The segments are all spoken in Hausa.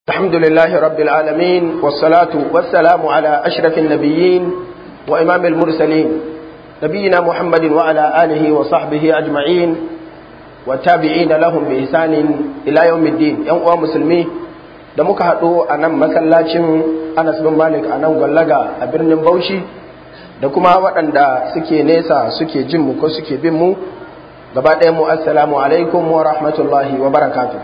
الحمد لله رب العالمين والصلاة والسلام على أشرف النبيين وإمام المرسلين نبينا محمد وعلى آله وصحبه أجمعين والتابعين لهم بإحسان إلى يوم الدين يوم مسلمي da muka haɗu a nan masallacin Anas bin Malik a nan gwallaga a birnin Bauchi da kuma waɗanda suke nesa suke jin mu ko suke bin mu gaba ɗaya mu assalamu alaikum wa rahmatullahi wa barakatuh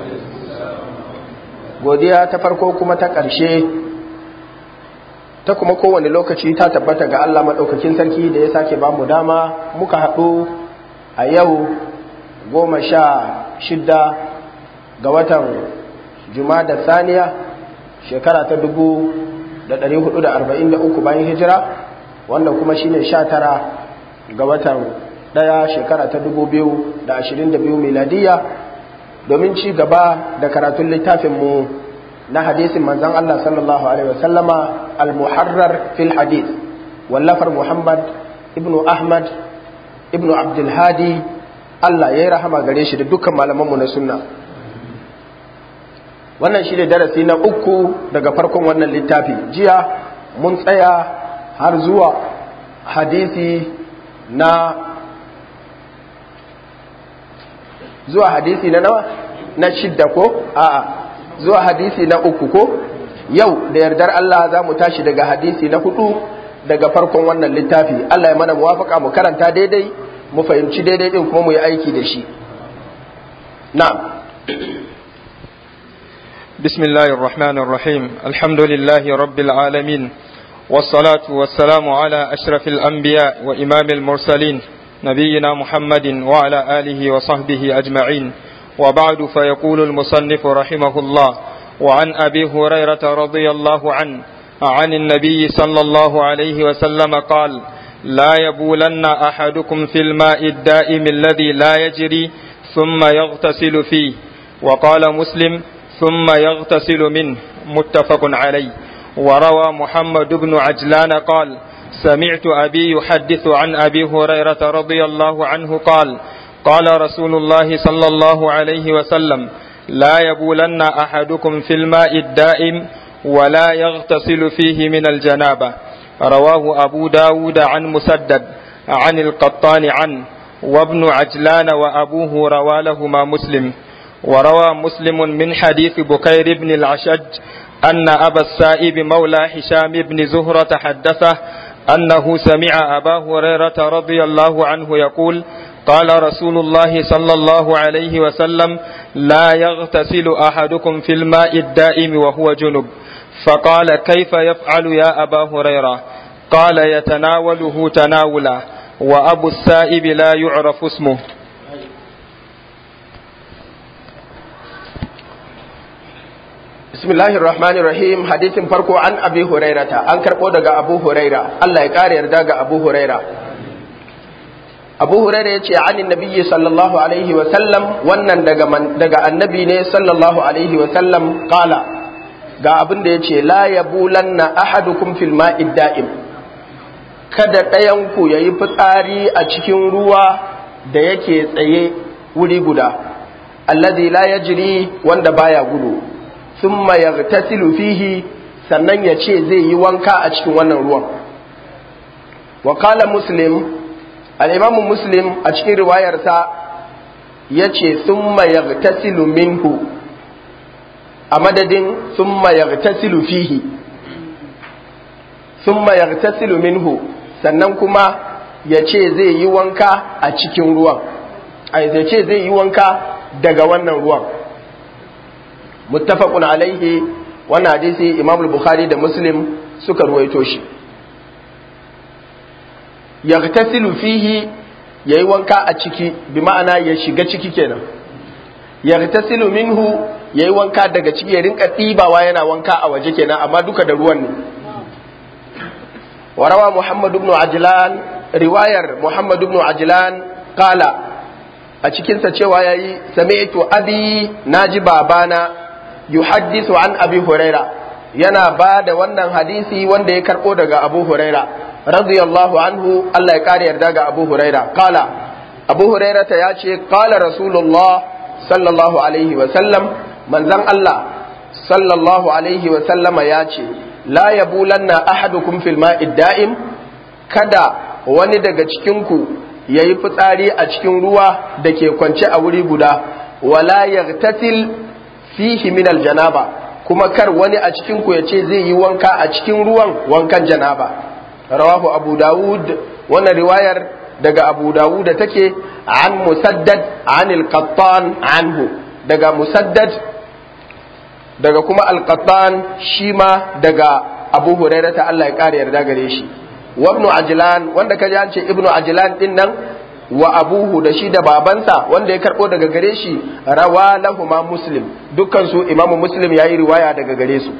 godiya ta farko kuma ta ƙarshe ta kuma kowane lokaci ta tabbata ga Allah maɗaukakin sarki da ya sake ba mu dama muka haɗu a yau goma sha shidda ga watan da saniya shekara ta dubu da ɗari hudu da arba'in da uku bayan hijira wanda kuma shine sha tara ga watan ɗaya shekara ta dubu biyu da ashirin da biyu miladiyya domin ci gaba da karatun littafinmu na hadisin manzan Allah sallallahu Alaihi wasallama al-muharrar fil hadith wallafar Muhammad ibnu Ahmad ibnu Abdulhadi Allah ya yi rahama gare shi da dukkan malamanmu na sunna wannan shi ne darasi na uku daga farkon wannan littafi jiya mun tsaya har zuwa hadisi na zuwa hadisi na nawa na shidda ko a'a zuwa hadisi na uku ko yau da yardar Allah za mu tashi daga hadisi na hudu daga farkon wannan littafi Allah ya mana muwafaka mu karanta daidai mu fahimci daidai din kuma mu yi aiki da shi na'am بسم الله الرحمن الرحيم الحمد لله رب العالمين والصلاة والسلام على أشرف الأنبياء وإمام المرسلين نبينا محمد وعلى آله وصحبه أجمعين وبعد فيقول المصنف رحمه الله وعن أبي هريرة رضي الله عنه عن النبي صلى الله عليه وسلم قال لا يبولن أحدكم في الماء الدائم الذي لا يجري ثم يغتسل فيه وقال مسلم ثم يغتسل منه متفق عليه وروى محمد بن عجلان قال سمعت أبي يحدث عن أبي هريرة رضي الله عنه قال قال رسول الله صلى الله عليه وسلم لا يبولن أحدكم في الماء الدائم ولا يغتسل فيه من الجنابة رواه أبو داود عن مسدد عن القطان عنه وابن عجلان وأبوه روى لهما مسلم وروى مسلم من حديث بكير بن العشج أن أبا السائب مولى هشام بن زهرة حدثه أنه سمع أبا هريرة رضي الله عنه يقول قال رسول الله صلى الله عليه وسلم لا يغتسل أحدكم في الماء الدائم وهو جنب فقال كيف يفعل يا أبا هريرة قال يتناوله تناولا وأبو السائب لا يعرف اسمه bismillahir rahmanir rahim hadisin farko an abi hurairata an karbo daga abu huraira Allah ya kare yarda ga abu huraira abu huraira yace anin nabiyyi sallallahu alaihi wa sallam wannan daga daga annabi ne sallallahu alaihi wa sallam qala ga abin da yace la yabulanna ahadukum fil ma'id da'im kada ɗayan ku yayi fitsari a cikin ruwa da yake tsaye wuri guda allazi la yajri wanda baya gudu thumma yaghtasilu fihi sannan ya ce zai yi wanka a cikin wannan ruwan wa qala muslim al-imam muslim a cikin riwayarsa yace thumma yaghtasilu minhu a madadin thumma yaghtasilu fihi thumma yaghtasilu minhu sannan kuma ya ce zai yi wanka a cikin ruwan ai zai ce zai yi wanka daga wannan ruwan muttafaqun alaihi wannan hadisi imam al-bukhari da muslim suka ruwaito shi yaghtasilu fihi yayi wanka a ciki bi ma'ana ya shiga ciki kenan yaghtasilu minhu yayi wanka daga ciki ya rinka ɗibawa yana wanka a waje kenan amma duka da ruwan ne warawa muhammad ibn ajlan riwayar muhammad ibn ajlan qala a cikinsa cewa yayi sami'tu abi naji babana yuhaddisu an abi huraira yana ba da wannan hadisi wanda ya karbo daga abu huraira radiyallahu anhu Allah ya kare yarda ga abu huraira kala abu huraira ta ya ce kala rasulullah sallallahu alaihi wa sallam manzon Allah sallallahu alaihi wa sallama ya ce la yabulanna ahadukum fil ma'id da'im kada wani daga cikinku ya yi fitsari a cikin ruwa da ke kwance a wuri guda wala yaghtasil fihi min aljanaba kuma kar wani a cikinku ya ce zai yi wanka a cikin ruwan wankan janaba rawahu abu dawud wannan riwayar daga abu dawud da take an musaddad an al-qattan anhu daga musaddad daga kuma al-qattan shi ma daga abu hurairah ta Allah ya kare yarda gare shi wa ibnu ajlan wanda kaji an ce ibnu ajlan din nan wa abuhu da shi da babansa wanda ya karbo daga gare shi rawa lahuma muslim dukkan su imamu muslim yayi riwaya daga gare su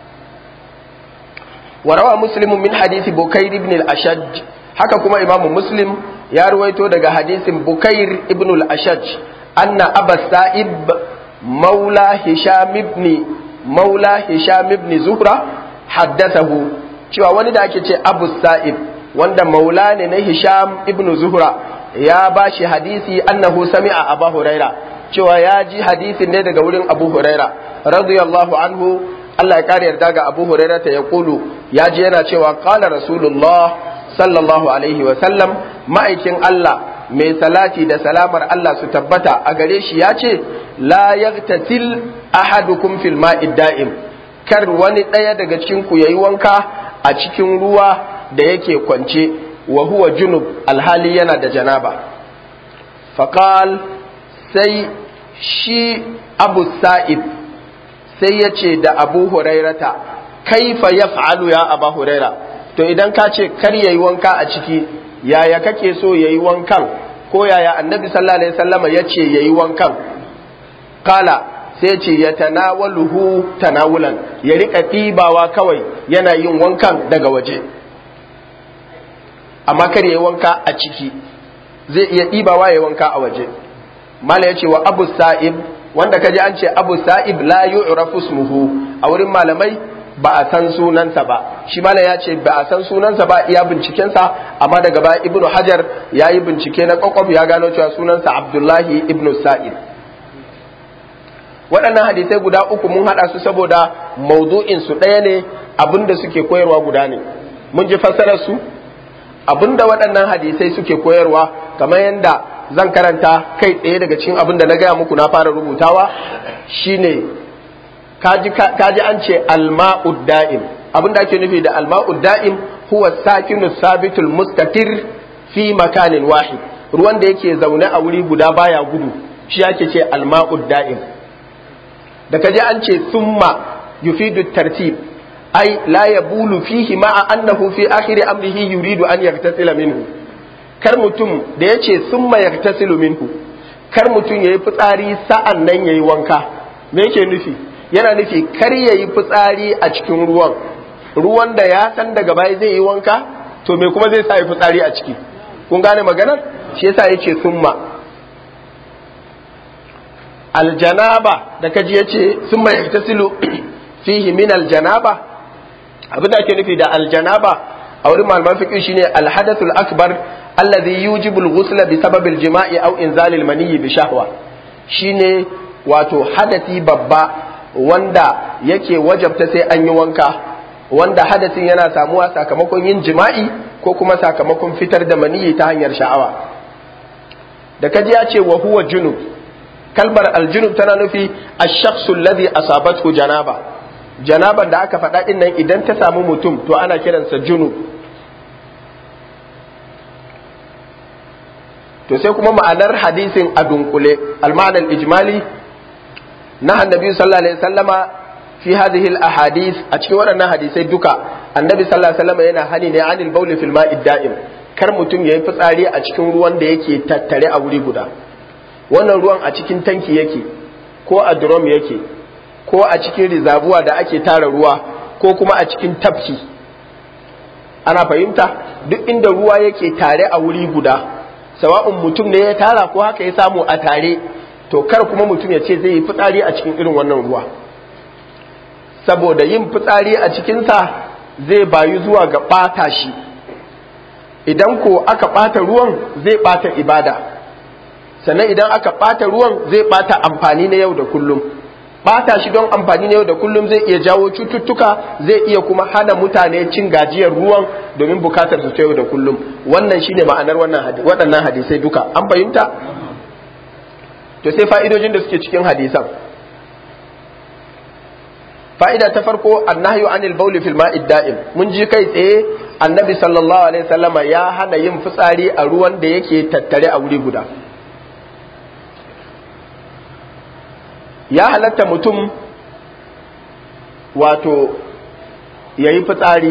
wa rawa muslim min hadisi bukair ibn al-ashaj haka kuma imamu muslim ya ruwaito daga hadisin bukair ibn al-ashaj anna aba sa'ib maula hisham ibn maula hisham ibn zuhra haddathahu cewa wani da ake ce abu sa'ib wanda maula ne na hisham ibn zuhra ya ba shi hadisi annahu sami'a abu huraira cewa ya ji hadisin ne daga wurin abu huraira radiyallahu anhu Allah ya kare yarda ga abu huraira ta ya kulu ya ji yana cewa qala rasulullah sallallahu alaihi wa sallam ma'aikin Allah mai salati da salamar Allah su tabbata a gare shi ya ce la yaghtasil ahadukum fil ma'id da'im kar wani ɗaya daga cikin ku yayi wanka a cikin ruwa da yake kwance wa huwa junub alhali yana da janaba faqal sai shi abu sa'id sai ya ce da abu hurairata kaifa yaf'alu ya abu huraira to idan ka ce kar yayi wanka a ciki yaya kake so yayi wankan ko yaya annabi sallallahu alaihi wasallama ya ce yayi wankan kala sai ce ya tanawaluhu tanawulan ya rika ɗibawa kawai yana yin wankan daga waje amma kar ya wanka a ciki zai iya ɗibawa ya wanka a waje mala ya ce wa abu sa'ib wanda kaji an ce abu sa'ib la yu'rafu ismuhu a wurin malamai ba a san sunansa ba shi mala ya ce ba a san sunansa ba iya bincikensa amma daga baya ibnu hajar ya yi bincike na kwakwaf ya gano cewa sunansa abdullahi ibnu sa'ib waɗannan hadisai guda uku mun haɗa su saboda maudu'in su ɗaya ne abinda suke koyarwa guda ne mun ji fassarar su abinda waɗannan hadisai suke koyarwa kamar yadda zan karanta kai tsaye daga cikin abinda na gaya muku na fara rubutawa shine kaji an ce alma'ud da'im abinda ake nufi da alma'ud da'im huwa sakinu sabitul mustatir fi makanin wahid ruwan da yake zaune a wuri guda baya gudu shi ake ce alma'ud da'im da kaji an ce summa yufidu tartib ai la yabulu fihi ma'a annahu fi akhiri amrihi yuridu an yaktasila minhu kar mutum da yace summa yaktasilu minhu kar mutum yayi fitsari sa'an nan yayi wanka me yake nufi yana nufi kar yayi fitsari a cikin ruwan ruwan da ya san daga baya zai yi wanka to me kuma zai sa yi fitsari a ciki kun gane maganar shi yasa yace summa aljanaba da kaji yace summa yaktasilu fihi min aljanaba abin da ake nufi da aljanaba a wurin malaman fiqh shine alhadathul akbar alladhi yujibu alghusla bi sabab aljima'i aw inzal almaniyyi bi shahwa shine wato hadasi babba wanda yake wajabta sai an yi wanka wanda hadasin yana samuwa sakamakon yin jima'i ko kuma sakamakon fitar da maniyyi ta hanyar sha'awa da kaji ya ce wa huwa junub kalmar aljunub tana nufi ash-shakhsu alladhi asabathu janaba janaban da aka faɗa ɗin nan idan ta samu mutum to ana kiransa junub to sai kuma ma'anar hadisin a dunkule al-ma'anar ijmali na annabi sallallahu alaihi wasallama fi hadhihi al-ahadith a cikin waɗannan hadisai duka annabi sallallahu alaihi wasallama yana hani ne anil bawli fil ma'id da'im kar mutum yayi fitsari a cikin ruwan da yake tattare a wuri guda wannan ruwan a cikin tanki yake ko a drum yake ko a cikin rizabuwa da ake tara ruwa ko kuma a cikin tafki ana fahimta duk inda ruwa yake tare a wuri guda sawa'un mutum ne ya tara ko haka ya samu a tare to kar kuma mutum ya ce zai yi fitsari a cikin irin wannan ruwa saboda yin fitsari a cikinsa zai bayu zuwa ga ɓata shi idan ko aka ɓata ruwan zai ɓata ibada sannan idan aka ɓata ruwan zai ɓata amfani na yau da kullum bata shi don amfani ne da kullum zai iya jawo cututtuka zai iya kuma hana mutane cin gajiyar ruwan domin bukatar su ta yau da kullum wannan shine ma'anar wannan waɗannan hadisai duka an fahimta to sai fa'idojin da suke cikin hadisan fa'ida ta farko annahyu anil bauli fil ma'id da'im mun ji kai tsaye annabi sallallahu alaihi wasallama ya hana yin fitsari a ruwan da yake tattare a wuri guda ya halatta mutum wato ya yi fitsari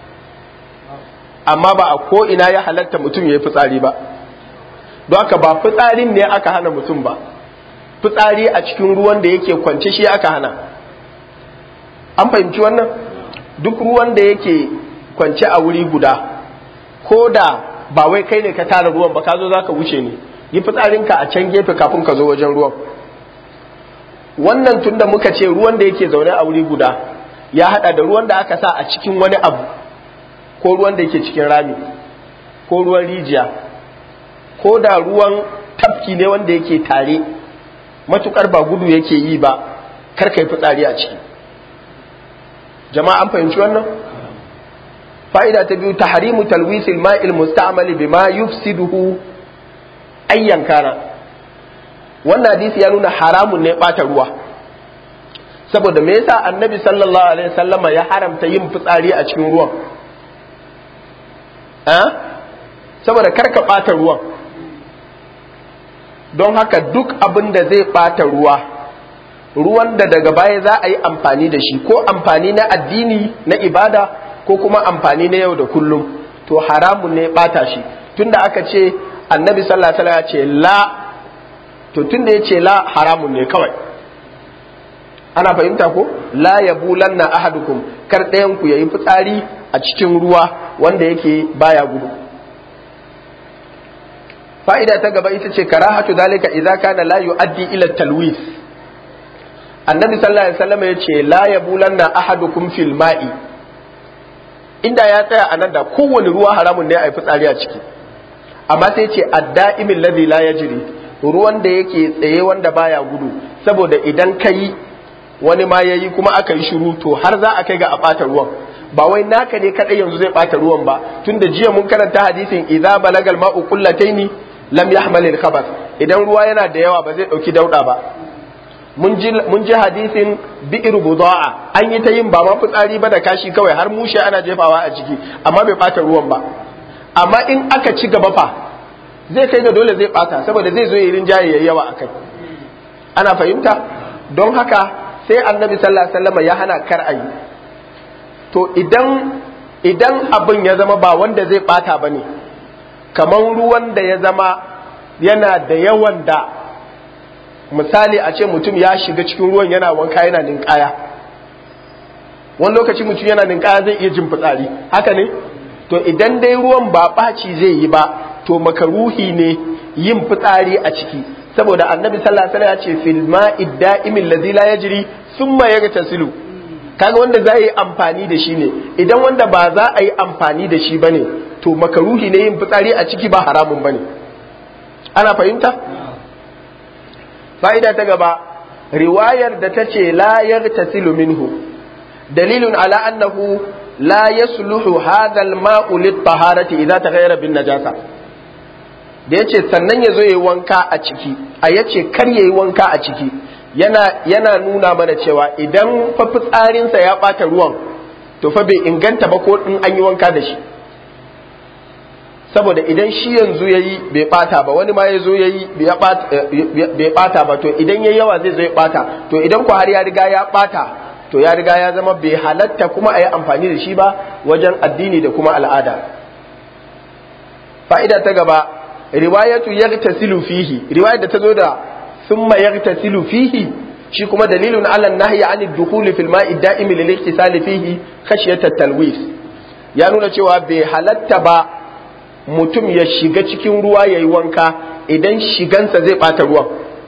amma ba a ko'ina ya halatta mutum ya yi fitsari ba don haka ba fitsarin ne aka hana mutum ba fitsari a cikin ruwan da yake kwance shi aka hana an fahimci wannan duk ruwan da yake kwance a wuri guda ko da ba wai kai ne ka tara ruwan ba ka zo za ka wuce ne yi fitsarinka a can gefe kafin ka zo wajen ruwan wannan tun da muka ce ruwan da yake zaune a wuri guda ya hada da ruwan da aka sa a cikin wani abu ko ruwan da yake cikin rami ko ruwan rijiya ko da ruwan tafki ne wanda yake tare matukar ba gudu yake yi ba kar kai fitsari a ciki jama'a an fahimci wannan fa'ida ta biyu tahrimu talwisil ma'il musta'mal bima yufsiduhu ayyan kana wannan hadisi ya nuna haramun ne bata ruwa saboda me yasa annabi sallallahu alaihi wasallama ya haramta yin fitsari a cikin ruwan saboda karka bata ruwan don haka duk abin da zai bata ruwa ruwan da daga baya za a yi amfani da shi ko amfani na addini na ibada ko kuma amfani na yau da kullum to haramun ne bata shi tunda aka ce annabi sallallahu alaihi wasallam ya ce la to tunda ya ce la haramun ne kawai ana fahimta ko la yabulanna ahadukum kar ɗayan ku yayi fitsari a cikin ruwa wanda yake baya gudu fa'ida ta gaba ita ce karahatu dalika idza kana la yuaddi ila talwis annabi sallallahu alaihi wasallam ya ce la yabulanna ahadukum fil ma'i inda ya tsaya a nan da kowane ruwa haramun ne a yi fitsari a ciki amma sai ce adda'imin ladhi la yajri ruwan da yake tsaye wanda baya gudu saboda idan ka yi wani ma yayi kuma aka yi shiru to har za a kai ga a ɓata ruwan ba wai naka ne kadai yanzu zai ɓata ruwan ba tunda jiya mun karanta hadisin idza balagal ma'u qullataini lam yahmal al khabath idan ruwa yana da yawa ba zai dauki dauda ba mun ji hadisin bi'ir buda'a an yi ta yin ba ma fitsari ba da kashi kawai har mushe ana jefawa a ciki amma bai ɓata ruwan ba amma in aka ci gaba fa zai kai ga dole zai ɓata saboda zai zo yi rinjaye yayi yawa akai ana fahimta don haka sai annabi sallallahu alaihi wasallam ya hana kar ayi to idan idan abin ya zama ba wanda zai ɓata bane kamar ruwan da ya zama yana da yawan da misali a ce mutum ya shiga cikin ruwan yana wanka yana ninkaya wani lokaci mutum yana ninkaya zai iya jin fitsari haka ne to idan dai ruwan ba ɓaci zai yi ba to makaruhi ne yin fitsari a ciki saboda annabi sallallahu alaihi wasallam ya ce fil ma'i da'imin ladhi la yajri thumma yagtasilu kaga wanda za yi amfani da shi ne idan wanda ba za a yi amfani da shi bane to makaruhi ne yin fitsari a ciki ba haramun bane ana fahimta fa'ida ta gaba riwayar da ta ce la yagtasilu minhu dalilun ala annahu la yasluhu hadha al-ma'u lit-taharati idza taghayyara bin najasa da yace sannan yazo yayi wanka a ciki a yace kar yayi wanka a ciki yana yana nuna mana cewa idan fa fitsarinsa ya bata ruwan to fa bai inganta ba ko in an yi wanka da shi saboda idan shi yanzu yayi bai bata ba wani ma ya zo yayi bai bata ba to idan yayi yawa zai zo ya bata to idan ko har ya riga ya bata to ya riga ya zama bai halatta kuma a yi amfani da shi ba wajen addini da kuma al'ada fa'ida ta gaba riwayatu yagtasilu fihi riwayar da ta zo da thumma yagtasilu fihi shi kuma dalilun ala nahyi anid dukhuli fil ma'i da'im lil ihtisali fihi khashyata talwis ya nuna cewa bai halatta ba mutum ya shiga cikin ruwa ya yi wanka idan shigansa zai ɓata ruwan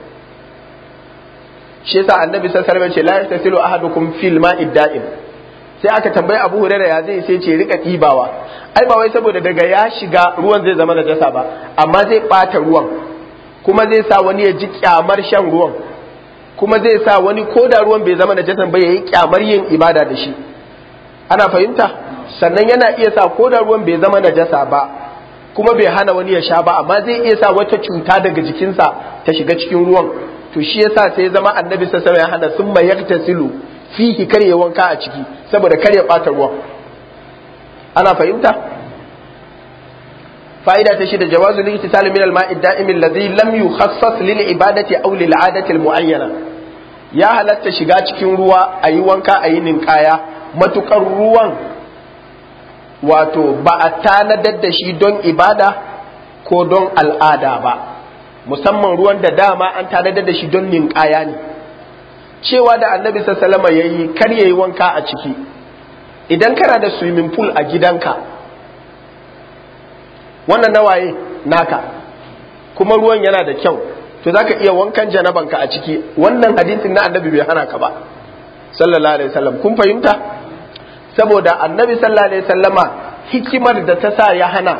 shi yasa annabi sallallahu alaihi wasallam ce la yastasilu ahadukum fil ma'id da'im sai aka tambayi Abu Hurairah ya zai sai ce rika ɗibawa ai ba wai saboda daga ya shiga ruwan zai zama najasa ba amma zai ɓata ruwan kuma zai sa wani ya ji kyamar shan ruwan kuma zai sa wani ko da ruwan bai zama najasan ba yayi kyamar yin ibada da shi ana fahimta sannan yana iya sa ko da ruwan bai zama najasa ba kuma bai hana wani ya sha ba amma zai iya sa wata cuta daga jikinsa ta shiga cikin ruwan to shi yasa sai zama annabi sallallahu alaihi wasallam ya hana summa yaktasilu fihi kar ya wanka a ciki saboda kar ya bata ruwan ana fahimta fa'ida ta shida jawazu al-ihtisal min al-ma'i ad-da'im alladhi lam yukhassas lil ibadati aw lil 'adati al-mu'ayyana ya halatta shiga cikin ruwa ayi wanka ayi ninkaya matukar ruwan wato ba a tanadar da shi don ibada ko don al'ada ba musamman ruwan da dama an tanadar da shi don ninkaya ne cewa da annabi sallama ya yi kar ya yi wanka a ciki idan kana da swimming pool a gidanka wannan nawaye naka kuma ruwan yana da kyau to zaka iya wankan janabanka a ciki wannan hadisin na annabi bai hana ka ba sallallahu alaihi wasallam kun fahimta saboda annabi sallallahu alaihi wasallama hikimar da ta sa ya hana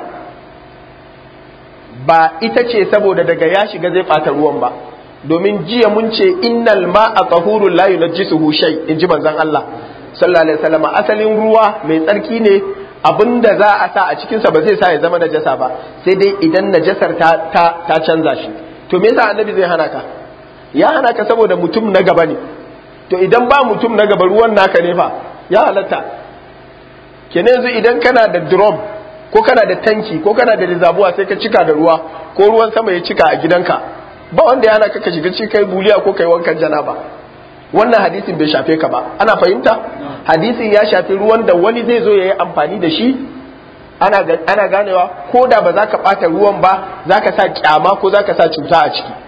ba ita ce saboda daga ya shiga zai ɓata ruwan ba domin jiya mun ce innal ma'a tahurun la yunajjisuhu shay in ji manzon Allah sallallahu alaihi wasallam asalin ruwa mai tsarki ne abinda za a sa a cikin sa ba zai sa ya zama najasa ba sai dai idan najasar ta ta, ta canza shi to me yasa annabi zai hana ka ya hana ka saboda mutum na gaba ne to idan ba mutum na gaba ruwan naka ne fa ya halatta kenan yanzu idan kana da drum ko kana da tanki ko kana da rizabuwa sai ka cika da ruwa ko ruwan sama ya cika a gidanka ba wanda yana ka shiga ci kai buliya ko kai wankan janaba wannan hadisin bai shafe ka ba ana fahimta hadisin ya shafi ruwan da wani zai zo ya yi amfani da shi ana ana ganewa ko da ba za ka ɓata ruwan ba za ka sa kyama ko za ka sa cuta a ciki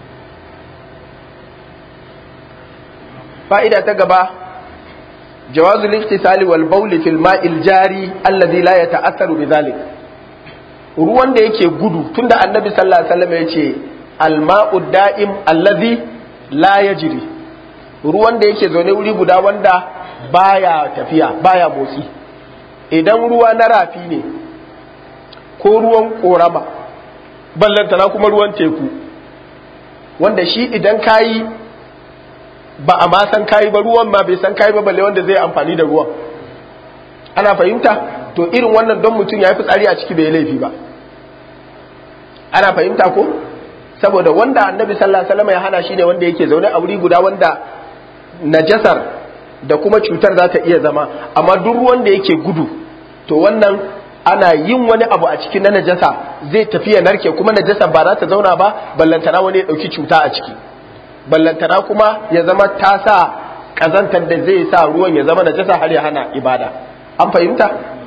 fa'ida ta gaba جواز الاغتسال والبول في الماء الجاري الذي لا يتأثر بذلك ruwan da yake gudu tunda annabi sallallahu alaihi wasallam yace alma'u da'im allazi la yajri ruwan da yake zaune wuri guda wanda baya tafiya baya motsi idan ruwa na rafi ne ko ruwan korama ballantana kuma ruwan teku wanda shi idan kayi ba a ma san kayi ba ruwan ma bai san kayi ba balle wanda zai amfani da ruwan ana fahimta to irin wannan don mutum ya fi tsari a ciki bai laifi ba ana fahimta ko saboda wanda annabi sallallahu alaihi wasallam ya hana shi ne wanda yake zaune a wuri guda wanda najasar da kuma cutar za ta iya zama amma duk ruwan da yake gudu to wannan ana yin wani abu a ciki na najasa zai tafi ya narke kuma najasa ba za ta zauna ba ballantana wani ya dauki cuta a ciki ballantana kuma ya zama ta sa kazantar da zai sa ruwan ya zama najasa har ya hana ibada an fahimta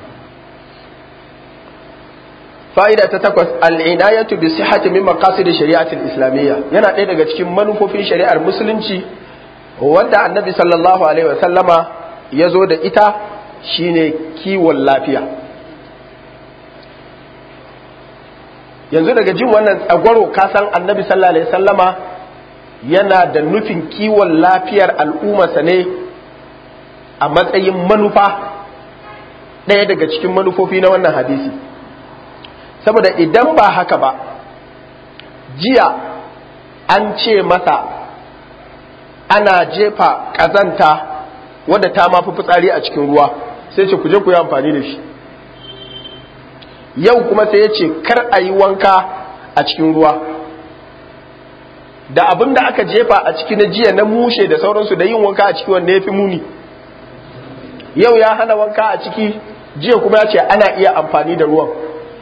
fa'ida ta takwas al'inayatu bi sihhati min maqasid shari'atil islamiyya yana ɗaya daga cikin manufofin shari'ar musulunci wanda annabi sallallahu alaihi wasallama ya zo da ita shine kiwon lafiya yanzu daga jin wannan tsagwaro kasan annabi sallallahu alaihi wasallama yana da nufin kiwon lafiyar al'ummarsa ne a matsayin manufa ɗaya daga cikin manufofi na wannan hadisi saboda idan ba haka ba jiya an ce masa ana jefa ƙazanta wadda ta mafi fitsari a cikin ruwa sai ce ku je ku yi amfani da shi yau kuma sai ya ce kar a yi wanka a cikin ruwa da abin da aka jefa a ciki na jiya na mushe da sauransu da yin wanka a ciki wanda ya fi muni yau ya hana wanka a ciki jiya kuma ya ce ana iya amfani da ruwan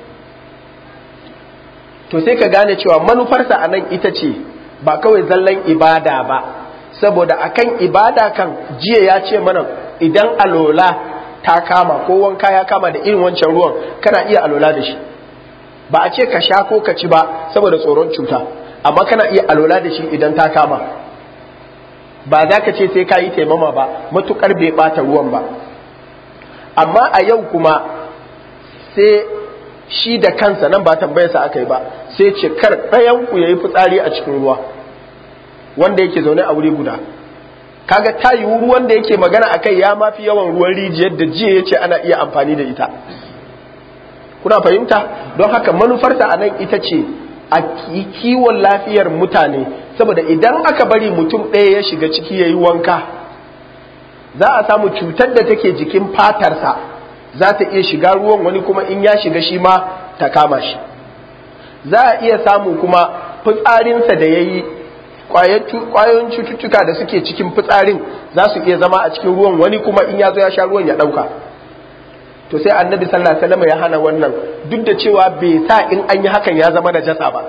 to sai ka gane cewa manufarsa a nan ita ce ba kawai zallan ibada ba saboda akan ibada kan jiya ya ce mana idan alola ta kama ko wanka ya kama da irin wancan ruwan kana iya alola da shi ba a ce ka sha ko ka ci ba saboda tsoron cuta amma kana iya alola da shi idan ta kama ba za ka ce sai ka yi taimama ba matukar bai bata ruwan ba amma a yau kuma sai shi da kansa nan ba tambayarsa aka yi ba sai ce kar ɗayanku ya yi fitsari a cikin ruwa wanda yake zaune a wuri guda kaga ta yiwu ruwan da yake magana a kai ya mafi yawan ruwan rijiyar da jiya ya ce ana iya amfani da ita kuna fahimta don haka manufarta a nan ita ce a kiwon lafiyar mutane saboda idan aka bari mutum ɗaya ya shiga ciki ya yi wanka za a samu cutar da take jikin fatarsa za ta iya shiga ruwan wani kuma in ya shiga shi ma ta kama shi za a iya samu kuma fitsarinsa da ya yi kwayoyin cututtuka da suke cikin fitsarin za su iya zama a cikin ruwan wani kuma in ya zo ya sha ruwan ya ɗauka to sai annabi sallallahu alaihi wasallam ya hana wannan duk da cewa bai sa in an yi hakan ya zama najasa ba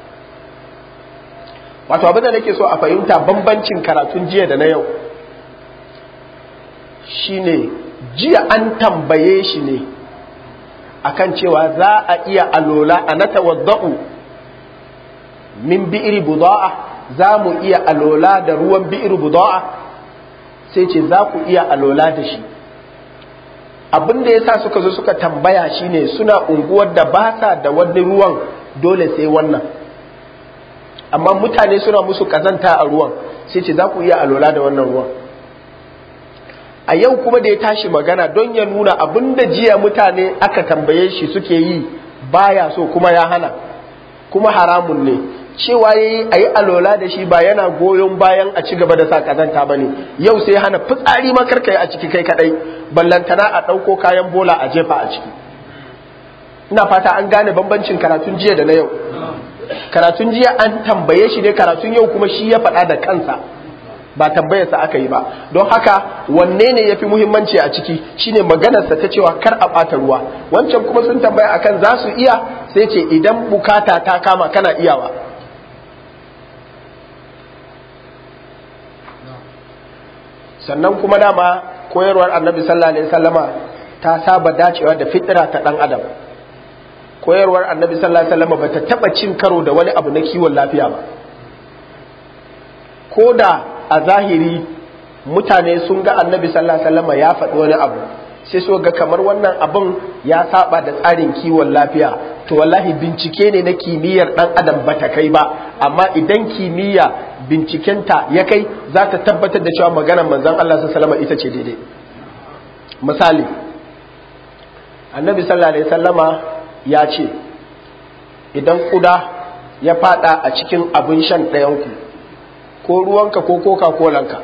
wato abin da nake so a fahimta bambancin karatun jiya da na yau shine jiya an tambaye shi ne akan cewa za a iya alola a na tawadda'u min bi'iri buda'a za mu iya alola da ruwan bi'iri buda'a sai ce za ku iya alola da shi abin da ya sa suka zo suka tambaya shine suna unguwar da ba sa da wani ruwan dole sai wannan amma mutane suna musu kazanta a ruwan sai ce za ku iya alola da wannan ruwan a yau kuma da ya tashi magana don ya nuna abin da jiya mutane aka tambaye shi suke yi baya so kuma ya hana kuma haramun ne cewa ya yi a yi alola da shi ba yana goyon bayan a ci gaba da sa kazanta ba ne yau sai hana fitsari makarka a ciki kai kadai ballantana a ɗauko kayan bola a jefa a ciki ina fata an gane bambancin karatun jiya da na yau karatun jiya an tambaye shi ne karatun yau kuma shi ya faɗa da kansa ba tambayarsa aka yi ba don haka wanne ne ya fi muhimmanci a ciki shine maganarsa ta cewa kar a ɓata ruwa wancan kuma sun tambaya akan za su iya sai ce idan bukata ta kama kana iyawa sannan kuma dama koyarwar annabi sallallahu alaihi wasallama ta saba dacewa da fitira ta dan adam koyarwar annabi sallallahu alaihi wasallama bata taba cin karo da wani abu na kiwon lafiya ba ko da a zahiri mutane sun ga annabi sallallahu alaihi wasallama ya faɗi wani abu sai so ga kamar wannan abin ya saba da tsarin kiwon lafiya to wallahi bincike ne na kimiyyar dan adam bata kai ba amma idan kimiyya bincikenta ya kai za ta tabbatar da cewa maganar manzon Allah sallallahu ita ce daidai misali annabi sallallahu alaihi wasallama ya ce idan kuda ya fada a cikin abin shan ɗayanku ko ruwanka ko coca colanka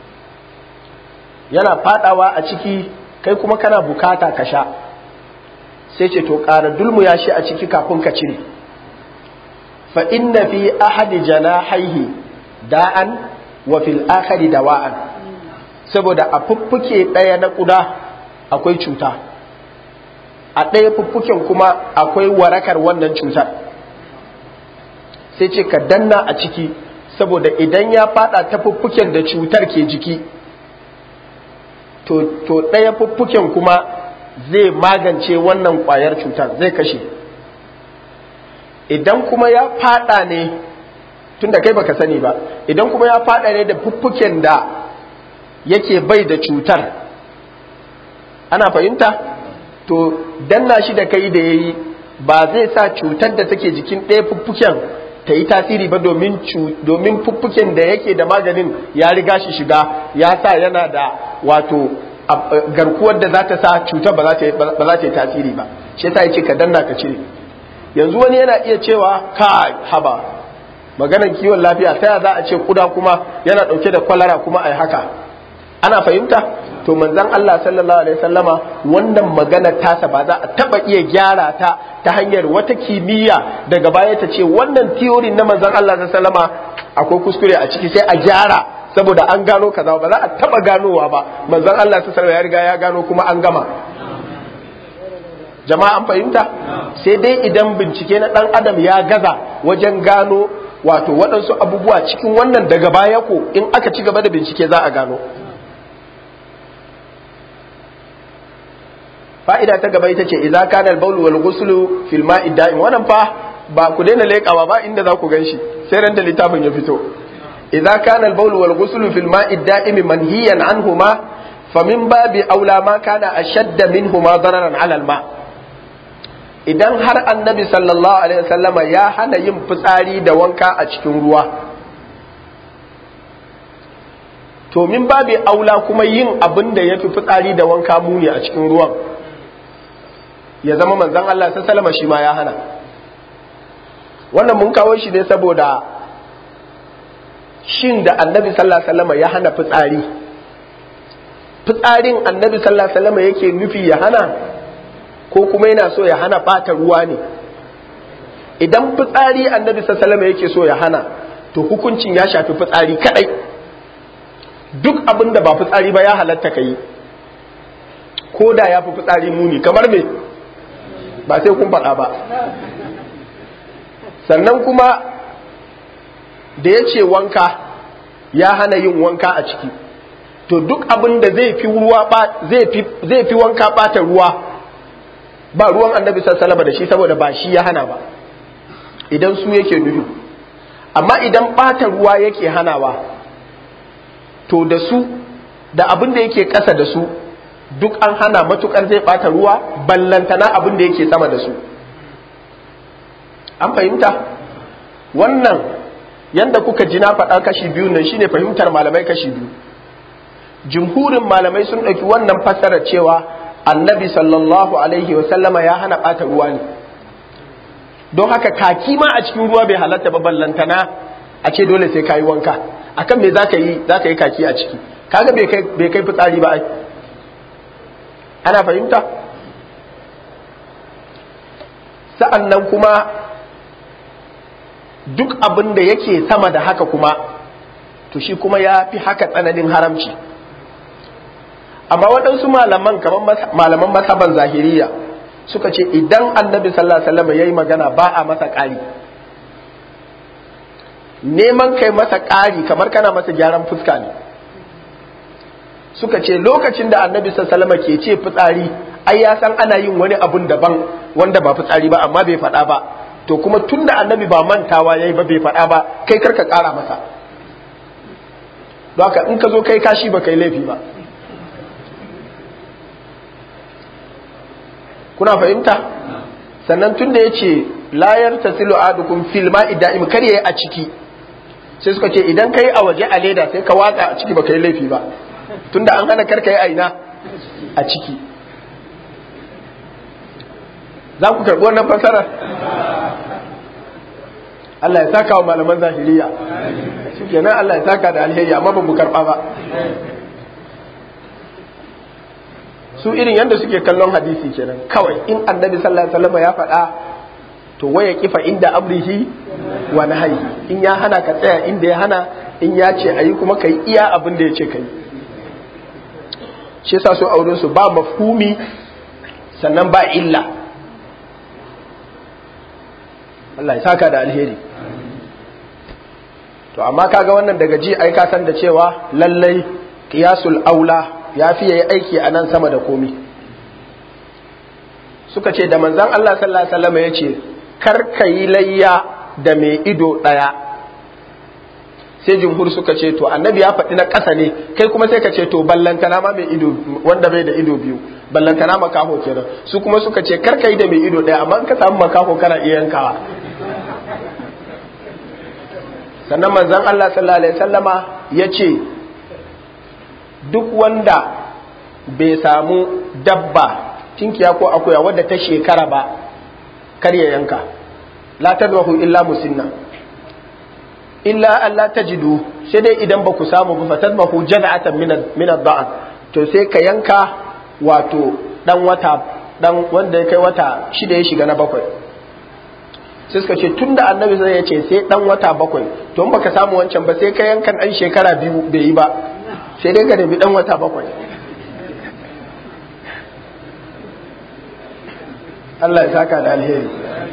yana fadawa a ciki kai kuma kana bukata ka sha sai ce to ƙara dulmu ya shi a ciki kafin ka cire fa inna fi ahadi janahaihi da'an wa fil akhari dawa'an saboda a fuffuke ɗaya na ƙuda akwai cuta a ɗaya fuffuken kuma akwai warakar wannan cutar sai ce ka danna a ciki saboda idan ya fada ta fuffuken da cutar ke jiki to ɗaya fuffuken kuma zai magance wannan ƙwayar cutar zai kashe idan kuma ya fada ne tun da kai baka sani ba idan kuma ya fada ne da fuffuken da yake bai da cutar ana fahimta to danna shi da kai da yayi ba zai sa cutar da take jikin ɗaya fuffuken ta yi tasiri ba domin domin fuffuken da yake da maganin ya riga shi shiga ya sa yana da wato garkuwar da za ta sa cutar ba za ta yi tasiri ba shi ta ce ka danna ka cire yanzu wani yana iya cewa ka haba maganar kiwon lafiya ta za a ce kuda kuma yana dauke da kwalara kuma ai haka ana fahimta to manzon Allah sallallahu alaihi wasallama wannan maganar tasa ba za a taba iya gyara ta ta hanyar wata kimiyya daga baya ta ce wannan theory na manzon Allah sallallahu alaihi wasallama akwai kuskure a ciki sai a gyara saboda an gano kaza ba za a taba ganowa ba manzon Allah sallallahu alaihi ya riga ya gano kuma an gama jama'a an fahimta sai dai idan bincike na dan adam ya gaza wajen gano wato waɗansu abubuwa cikin wannan daga baya ko in aka ci gaba da bincike za a gano fa'ida ta gaba ita ce idza kana al-bawl wal ghuslu fil ma'i da'im wannan fa ba ku daina leƙawa ba inda za ku ganshi sai ran da littafin ya fito idza kana al-bawl wal ghuslu fil ma'i da'im manhiyan anhuma famin babi aula ma kana ashadda minhuma dararan 'ala al-ma' idan har annabi sallallahu alaihi wasallama ya hana yin fitsari da wanka a cikin ruwa to min babi aula kuma yin abin da ya fi fitsari da wanka muni a cikin ruwan ya zama manzan Allah sallama shi ma ya hana wannan mun kawo shi ne saboda shin da annabi sallallahu alaihi wasallam ya hana fitsari fitsarin annabi sallallahu alaihi wasallam yake nufi ya hana ko kuma yana so ya hana bata ruwa ne idan fitsari annabi sallallahu alaihi wasallam yake so ya hana to hukuncin ya shafi fitsari kadai duk abin da ba fitsari ba ya halatta ka yi ko da ya fi fitsari muni kamar me ba sai kun faɗa ba sannan kuma da ya ce wanka ya hana yin wanka a ciki to duk abin da zai fi ruwa zai fi wanka ɓata ruwa ba ruwan annabi sassalaba da shi saboda ba shi ya hana ba idan su yake nufi amma idan ɓata ruwa yake hanawa to da su da abin da yake ƙasa da su duk an hana matukar zai ɓata ruwa ballantana abin da yake sama da su an fahimta wannan yanda kuka ji na faɗa kashi biyu nan shine fahimtar malamai kashi biyu jumhurin malamai sun ɗauki wannan fassarar cewa annabi sallallahu alaihi wasallama ya hana ɓata ruwa ne don haka kaki ma a cikin ruwa bai halatta ba ballantana a ce dole sai kayi wanka akan me zaka yi zaka yi kaki a ciki kaga bai kai bai kai fitsari ba ai ana fahimta sa'annan kuma duk abin da yake sama da haka kuma to shi kuma ya fi haka tsananin haramci amma waɗansu malaman kamar malaman masaban zahiriya suka ce idan annabi sallallahu alaihi wasallam yayi magana ba a masa ƙari neman kai masa ƙari kamar kana masa gyaran fuska ne suka ce lokacin da annabi sallallahu alaihi wasallam ke ce fitsari ai ya san ana yin wani abun daban wanda ba fitsari ba amma bai faɗa ba to kuma tunda annabi ba mantawa yayi ba bai faɗa ba kai karka ƙara masa don haka in ka zo kai kashi ba kai laifi ba kuna fahimta sannan tun da ya ce layar ta silo adukun filma ida'im kar yayi a ciki sai suka ce idan kai a waje a leda sai ka watsa a ciki ba kai laifi ba tunda an hana kar yi aina a ciki za ku karɓi wannan fasarar Allah ya saka wa malaman zahiriya kenan Allah ya saka da alheri amma ba mu karɓa ba su irin yadda suke kallon hadisi kenan kawai in annabi sallallahu alaihi wasallam ya faɗa to waya kifa inda amrihi wa nahyi in ya hana ka tsaya inda ya hana in ya ce ayi kuma kai iya abin da ya ce kai shi yasa su aure su ba mafhumi sannan ba illa Allah ya saka da alheri to amma kaga wannan daga ji ai ka san da cewa lallai qiyasul aula ya fi yayi aiki a nan sama da komi suka ce da manzan Allah sallallahu alaihi wasallam ya ce kar ka yi layya da mai ido ɗaya sai jumhur suka ce to annabi ya faɗi na ƙasa ne kai kuma sai ka ce to ballantana ma mai ido wanda bai da ido biyu ballantana makaho kenan su kuma suka ce kar ka yi da mai ido ɗaya amma in ka samu makaho kana iya yankawa sannan manzan Allah sallallahu alaihi wasallama ya ce duk wanda bai samu dabba tinkiya ko akuya wadda ta shekara ba kar ya yanka la tadwahu illa musinna illa Allah tajidu sai dai idan ba ku samu ba fatadmahu jad'atan min min ad-da'an to sai ka yanka wato dan wata dan wanda ya kai wata shida ya shiga na bakwai sai suka ce tunda annabi zai ya ce sai dan wata bakwai to in baka samu wancan ba sai ka yankan dan shekara biyu bai yi ba sai dai ka nemi dan wata bakwai Allah ya saka da alheri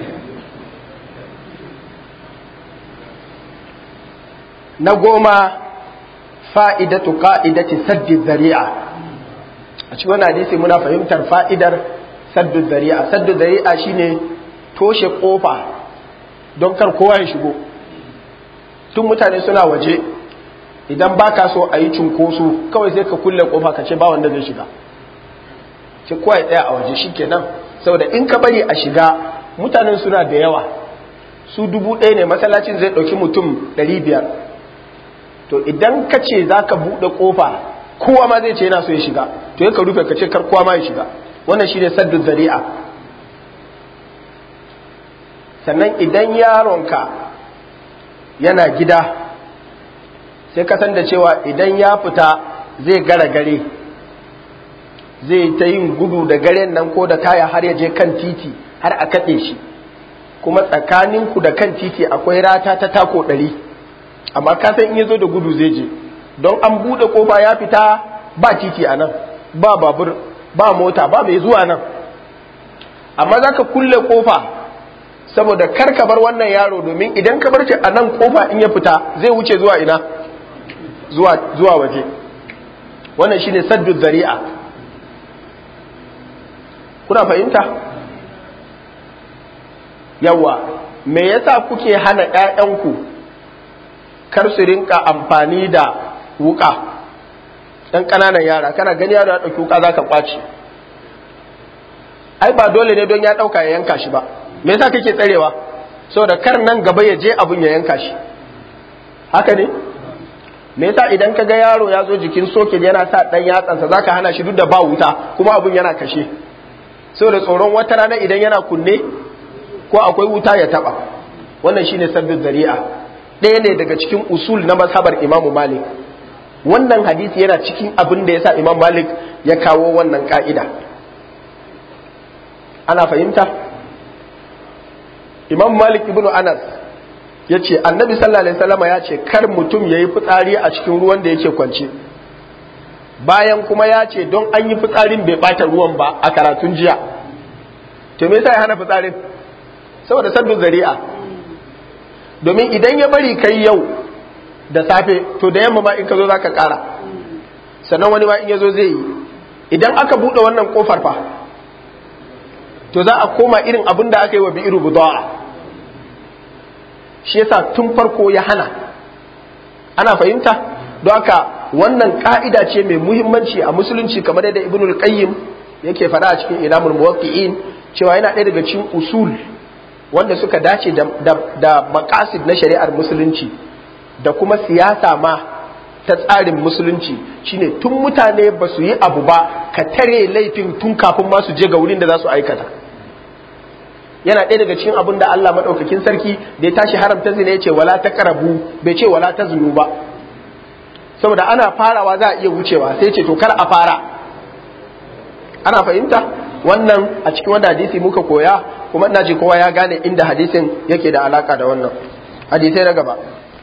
na goma fa'idatu ka'idati saddi zari'a a cikin wani hadisi muna fahimtar fa'idar saddu zari'a saddu zari'a shine toshe kofa don kar kowa ya shigo tun mutane suna waje idan ba ka so a yi cunkoso kawai sai ka kulle kofa ka ce ba wanda zai shiga ce kowa ya tsaya a waje shi kenan saboda in ka bari a shiga mutanen suna da yawa su dubu ɗaya ne masallacin zai ɗauki mutum ɗari biyar to idan ka ce za ka buɗe ƙofa kowa ma zai ce yana so ya shiga to ya ka rufe ka ce kar kowa ma ya shiga wannan shi ne saddu zari'a sannan idan yaronka yana gida sai ka san da cewa idan ya fita zai gara gare zai ta yin gudu da garen nan ko da taya har ya je kan titi har a kaɗe shi kuma tsakaninku da kan titi akwai rata ta tako ɗari amma ka san in ya zo da gudu zai je don an buɗe ƙofa ya fita ba titi a nan ba babur ba mota ba mai zuwa nan amma za ka kulle ƙofa saboda kar ka bar wannan yaro domin idan ka bar shi a nan ƙofa in ya fita zai wuce zuwa ina zuwa waje wannan shine saddu zari'a kuna fahimta yawa me yasa kuke hana ƴaƴanku kar su rinka amfani da wuka ɗan ƙananan yara kana gani yaro ya ɗauki wuka za ka ƙwace ai ba dole ne don ya ɗauka ya yanka shi ba me yasa kake tsarewa saboda kar nan gaba ya je abun ya yanka shi haka ne me yasa idan ka ga yaro ya zo jikin soket yana sa ɗan yatsansa zaka hana shi duk da ba wuta kuma abun yana kashe saboda tsoron wata rana idan yana kunne ko akwai wuta ya taba wannan shine sabbin zari'a ɗaya ne daga cikin usul na mazhabar imamu malik wannan hadisi yana cikin abin da yasa imam malik ya kawo wannan ka'ida ana fahimta imam malik ibnu anas ya ce annabi sallallahu alaihi wasallam ya ce kar mutum ya yi fitsari a cikin ruwan da yake kwance bayan kuma ya ce don an yi fitsarin bai bata ruwan ba a karatun jiya to me yasa ya hana fitsarin saboda sabbin zari'a domin idan ya bari kai yau da safe to da yamma ma in ka zo zaka kara sannan wani ma in ya zo zai yi idan aka bude wannan kofar fa to za a koma irin abin da aka yi wa bi'iru buda'a shi yasa tun farko ya hana ana fahimta don haka wannan ka'ida ce mai muhimmanci a musulunci kamar yadda ibnul qayyim yake faɗa a cikin ilamul muwaqqi'in cewa yana ɗaya daga cikin usul wanda suka dace da, da, da maqasid na shari'ar musulunci da kuma siyasa ma ta tsarin musulunci shine tun mutane ba su yi abu ba ka tare laifin tun kafin ma su je ga wurin da za su aikata yana ɗaya daga cikin abin da Allah maɗaukakin sarki da ya tashi haramta zina ya ce wala ta karabu bai ce wala ta zunu ba saboda ana farawa za a iya wucewa sai ce to kar a fara ana fahimta wannan a cikin wanda hadisi muka koya kuma ina ji kowa ya gane inda hadisin yake da alaka da wannan hadisai na gaba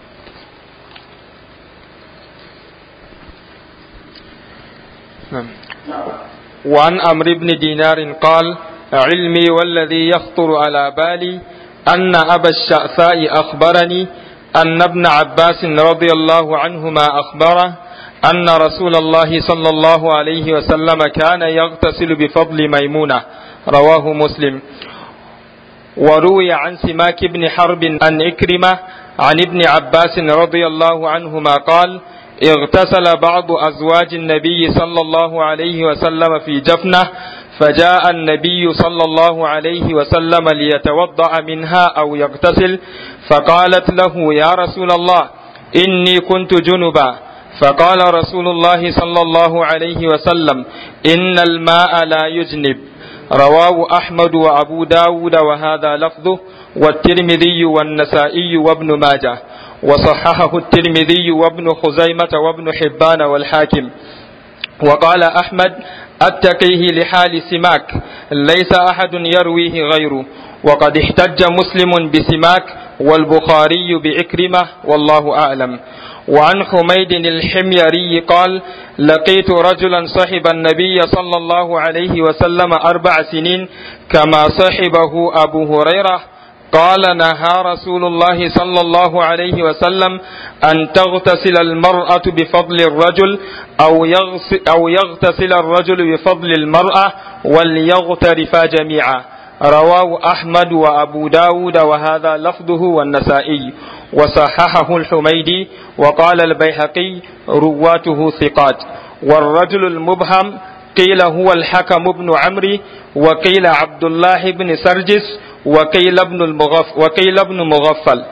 وعن عمرو بن دينار قال علمي والذي يخطر على بالي أن أبا الشعثاء أخبرني أن ابن عباس رضي الله عنهما أخبره أن رسول الله صلى الله عليه وسلم كان يغتسل بفضل ميمونة رواه مسلم وروي عن سماك بن حرب عن إكرمة عن ابن عباس رضي الله عنهما قال اغتسل بعض أزواج النبي صلى الله عليه وسلم في جفنة فجاء النبي صلى الله عليه وسلم ليتوضأ منها أو يغتسل فقالت له يا رسول الله إني كنت جنبا فقال رسول الله صلى الله عليه وسلم إن الماء لا يجنب رواه أحمد وأبو داود وهذا لفظه والترمذي والنسائي وابن ماجه وصححه الترمذي وابن خزيمة وابن حبان والحاكم وقال أحمد أتقيه لحال سماك ليس أحد يرويه غيره وقد احتج مسلم بسماك والبخاري بإكرمة والله أعلم وعن حميد الحميري قال لقيت رجلا صحب النبي صلى الله عليه وسلم أربع سنين كما صحبه أبو هريرة قال نهى رسول الله صلى الله عليه وسلم أن تغتسل المرأة بفضل الرجل أو يغسل, أو يغتسل الرجل بفضل المرأة وليغترفا جميعا رواه أحمد وأبو داود وهذا لفظه والنسائي وصححه الحميدي وقال البيهقي رواته ثقات والرجل المبهم قيل هو الحكم بن عمرو وقيل عبد الله بن سرجس وقيل ابن المغف وقيل ابن مغفل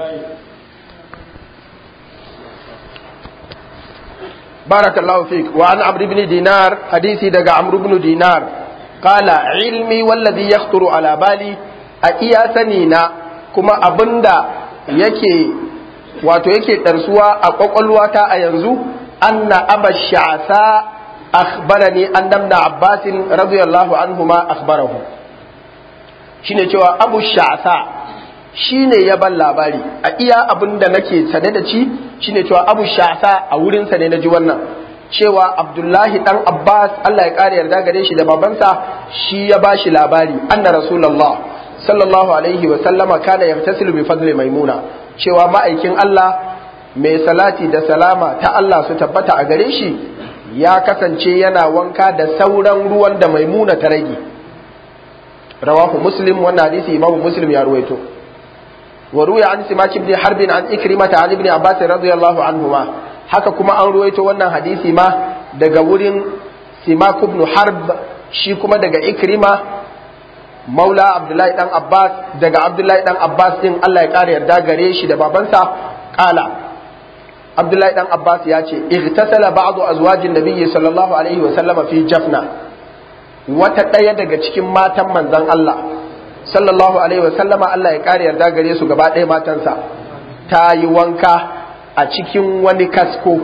بارك الله فيك وعن عمرو بن دينار حديثي دقى عمرو بن دينار قال علمي والذي يخطر على بالي أئيا سنينا كما أبندا yake wato yake ɗarsuwa a ƙwaƙwalwata a yanzu anna aba sha'asa akhbarani an damna abbasin radiyallahu anhuma akhbarahu shine cewa abu sha'asa shine ya ban labari a iya abin da nake sane da ci shine cewa abu sha'asa a wurin sa ne naji wannan cewa abdullahi dan abbas Allah ya kare yarda gare shi da babansa shi ya bashi labari anna rasulullah sallallahu alaihi wa sallama kana yagtasilu bi fadli maimuna cewa ma'aikin Allah mai salati da salama ta Allah su tabbata a gare shi ya kasance yana wanka da sauran ruwan da maimuna ta rage rawahu muslim wannan hadisi imamu muslim ya ruwaito wa ruya an simak ibn harbin an ikrimata an ibn abbas radiyallahu anhuma haka kuma an ruwaito wannan hadisi ma daga wurin simak ibn harb shi kuma daga ikrima maula abdullahi dan abbas daga abdullahi dan abbas din Allah ya kare yarda gare shi da babansa kala abdullahi dan abbas ya ce igtasala ba'du azwajin nabiyyi sallallahu alaihi wa sallama fi jafna wata ɗaya daga cikin matan manzon Allah sallallahu alaihi wa sallama Allah ya kare yarda gare su gaba ɗaya matansa ta yi wanka a cikin wani kasko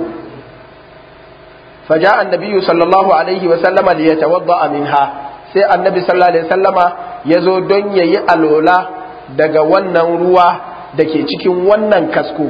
فجاء النبي صلى الله عليه وسلم ليتوضأ منها sai annabi sallallahu alaihi wasallama ya zo don ya yi alola daga wannan ruwa da ke cikin wannan kasko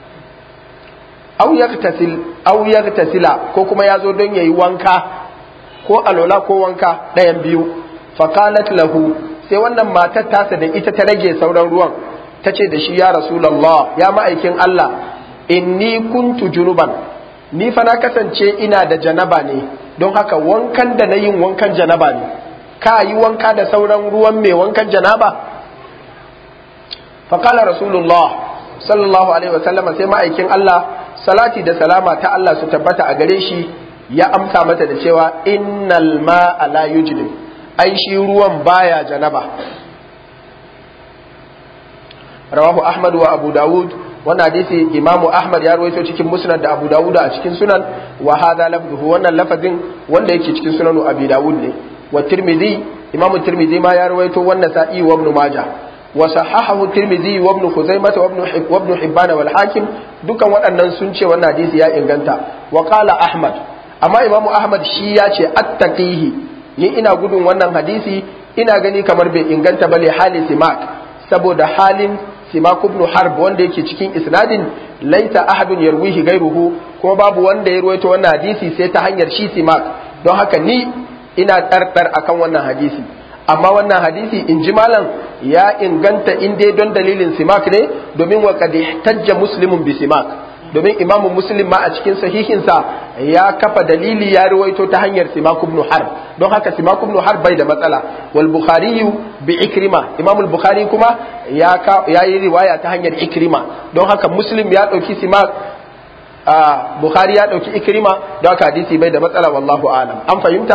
au tasila ko kuma ya zo don ya yi wanka ko alola ko wanka ɗayan biyu faqalat lahu sai wannan matar tasa da ita ta rage sauran ruwan ta ce da shi ya rasulallah ya ma'aikin Allah inni kuntu junuban ni fa na kasance ina da janaba ne don haka wankan da na yin wankan janaba ne ka yi wanka da sauran ruwan mai wankan janaba faƙala rasulullah sallallahu alaihi wasallam sai ma'aikin Allah salati da salama ta Allah su tabbata a gare shi ya amsa mata da cewa innal ma'a la yujlim ai shi ruwan baya janaba rawahu ahmad wa abu dawud wannan hadisi imamu ahmad ya rawaito cikin musnad da abu dawud a cikin sunan wa hadha lafzuhu wannan lafazin wanda yake cikin sunan abi dawud ne wa tirmidhi imamu tirmidhi ma ya rawaito wannan sa'i wa ibn majah wa sahahahu tirmidhi wa ibn khuzaimah wa ibn wa ibn hibban wal hakim dukan waɗannan sun ce wannan hadisi ya inganta wa qala ahmad amma imamu ahmad shi ya ce attaqihi ni ina gudun wannan hadisi ina gani kamar bai inganta bale hali simak saboda halin simak ibn harb wanda yake cikin isnadin laita ahadun yarwihi gairuhu kuma babu wanda ya ruwaito wannan hadisi sai ta hanyar shi simak don haka ni ina ɗarɗar akan wannan hadisi amma wannan hadisi in ji malam ya inganta in dai don dalilin simak ne domin wa qad ihtajja muslimun bi simak domin imamu muslim ma a cikin sahihinsa ya kafa dalili ya ruwaito ta hanyar simak ibn harb don haka simak ibn harb bai da matsala wal bukhari bi ikrima imam al bukhari kuma ya ya yi riwaya ta hanyar ikrima don haka muslim ya dauki simak a bukhari ya dauki ikrima don haka hadisi bai da matsala wallahu alam an fahimta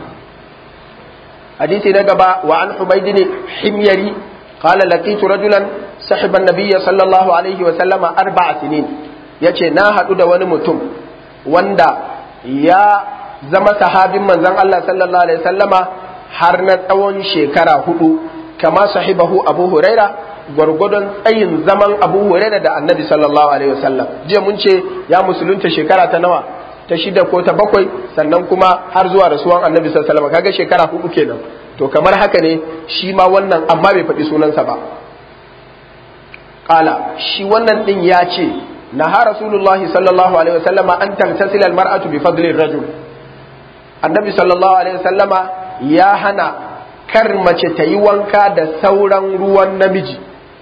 hadisi na gaba wa an humaydin himyari qala laqitu rajulan صاحب النبي صلى الله عليه وسلم أربع سنين ya ce na haɗu da wani mutum wanda ya zama sahabin manzon Allah sallallahu alaihi wasallama har na tsawon shekara hudu kama sahibahu abu huraira gwargwadon tsayin zaman abu huraira da annabi sallallahu alaihi wasallam jiya mun ce ya musulunta shekara ta nawa ta shida ko ta bakwai sannan kuma har zuwa rasuwan annabi sallallahu alaihi wasallam kaga shekara hudu kenan to kamar haka ne shi ma wannan amma bai faɗi sunansa ba kala shi wannan din ya ce نهى رسول الله صلى الله عليه وسلم أن تغتسل المرأة بفضل الرجل النبي صلى الله عليه وسلم يا هنا كرمة تيوانكا دا سورا روان نمجي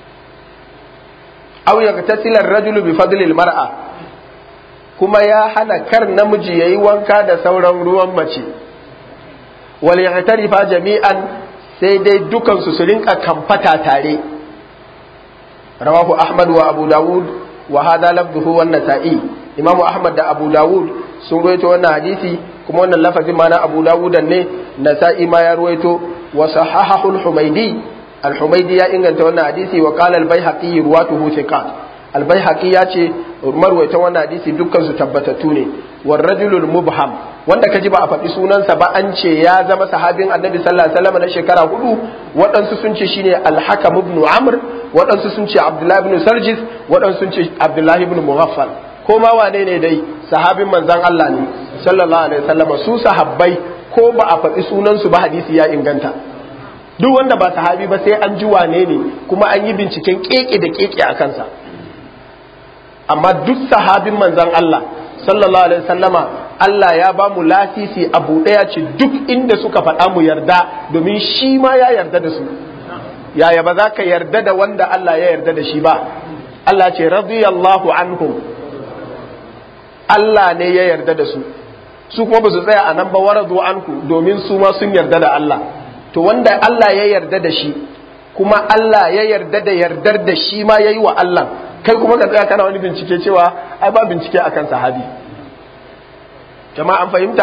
أو يغتسل الرجل بفضل المرأة كما يا هنا كر نمجي يوانكا دا سورا روان مجي وليغترفا جميعا sai dai dukansu su rinka kamfata tare rawahu ahmad wa abu dawud wa hada lafzuhu wan nasa'i imamu ahmad da abu dawud sun ruwaito wannan hadisi kuma wannan lafazin ma na abu dawud ne nasa'i ma ya ruwaito wa sahahahu al-humaydi al-humaydi ya inganta wannan hadisi wa qala al-baihaqi ruwatuhu thiqat al-baihaqi ya ce marwaitan wannan hadisi dukkan su tabbatattu ne war rajulul mubham wanda kaji ba a faɗi sunansa ba an ce ya zama sahabin annabi sallallahu alaihi wasallam na shekara hudu waɗansu sun ce shine al-hakam ibn amr waɗansu sun ce abdullahi ibn sarjis waɗansu sun ce abdullahi ibn mughaffal ko ma wane ne dai sahabin manzon Allah ne sallallahu alaihi wasallam su sahabbai ko ba a faɗi sunansu ba hadisi ya inganta duk wanda ba sahabi ba sai an ji wane ne kuma an yi binciken keke da keke a kansa amma duk sahabin manzon Allah sallallahu alaihi wasallama Allah ya ba mu lasisi abu ɗaya ce duk inda suka faɗa mu yarda domin shi ma ya yarda da su yaya ba za ka yarda da wanda Allah ya yarda da shi ba Allah ce radiyallahu anhum Allah ne ya yarda da su su kuma ba su tsaya a nan ba waradu anku domin su ma sun yarda da Allah to wanda Allah ya yarda da shi kuma Allah ya yarda da yardar da shi ma yayi wa Allah kai kuma ka tsaya kana wani bincike cewa ai ba bincike akan sahabi jama'a an fahimta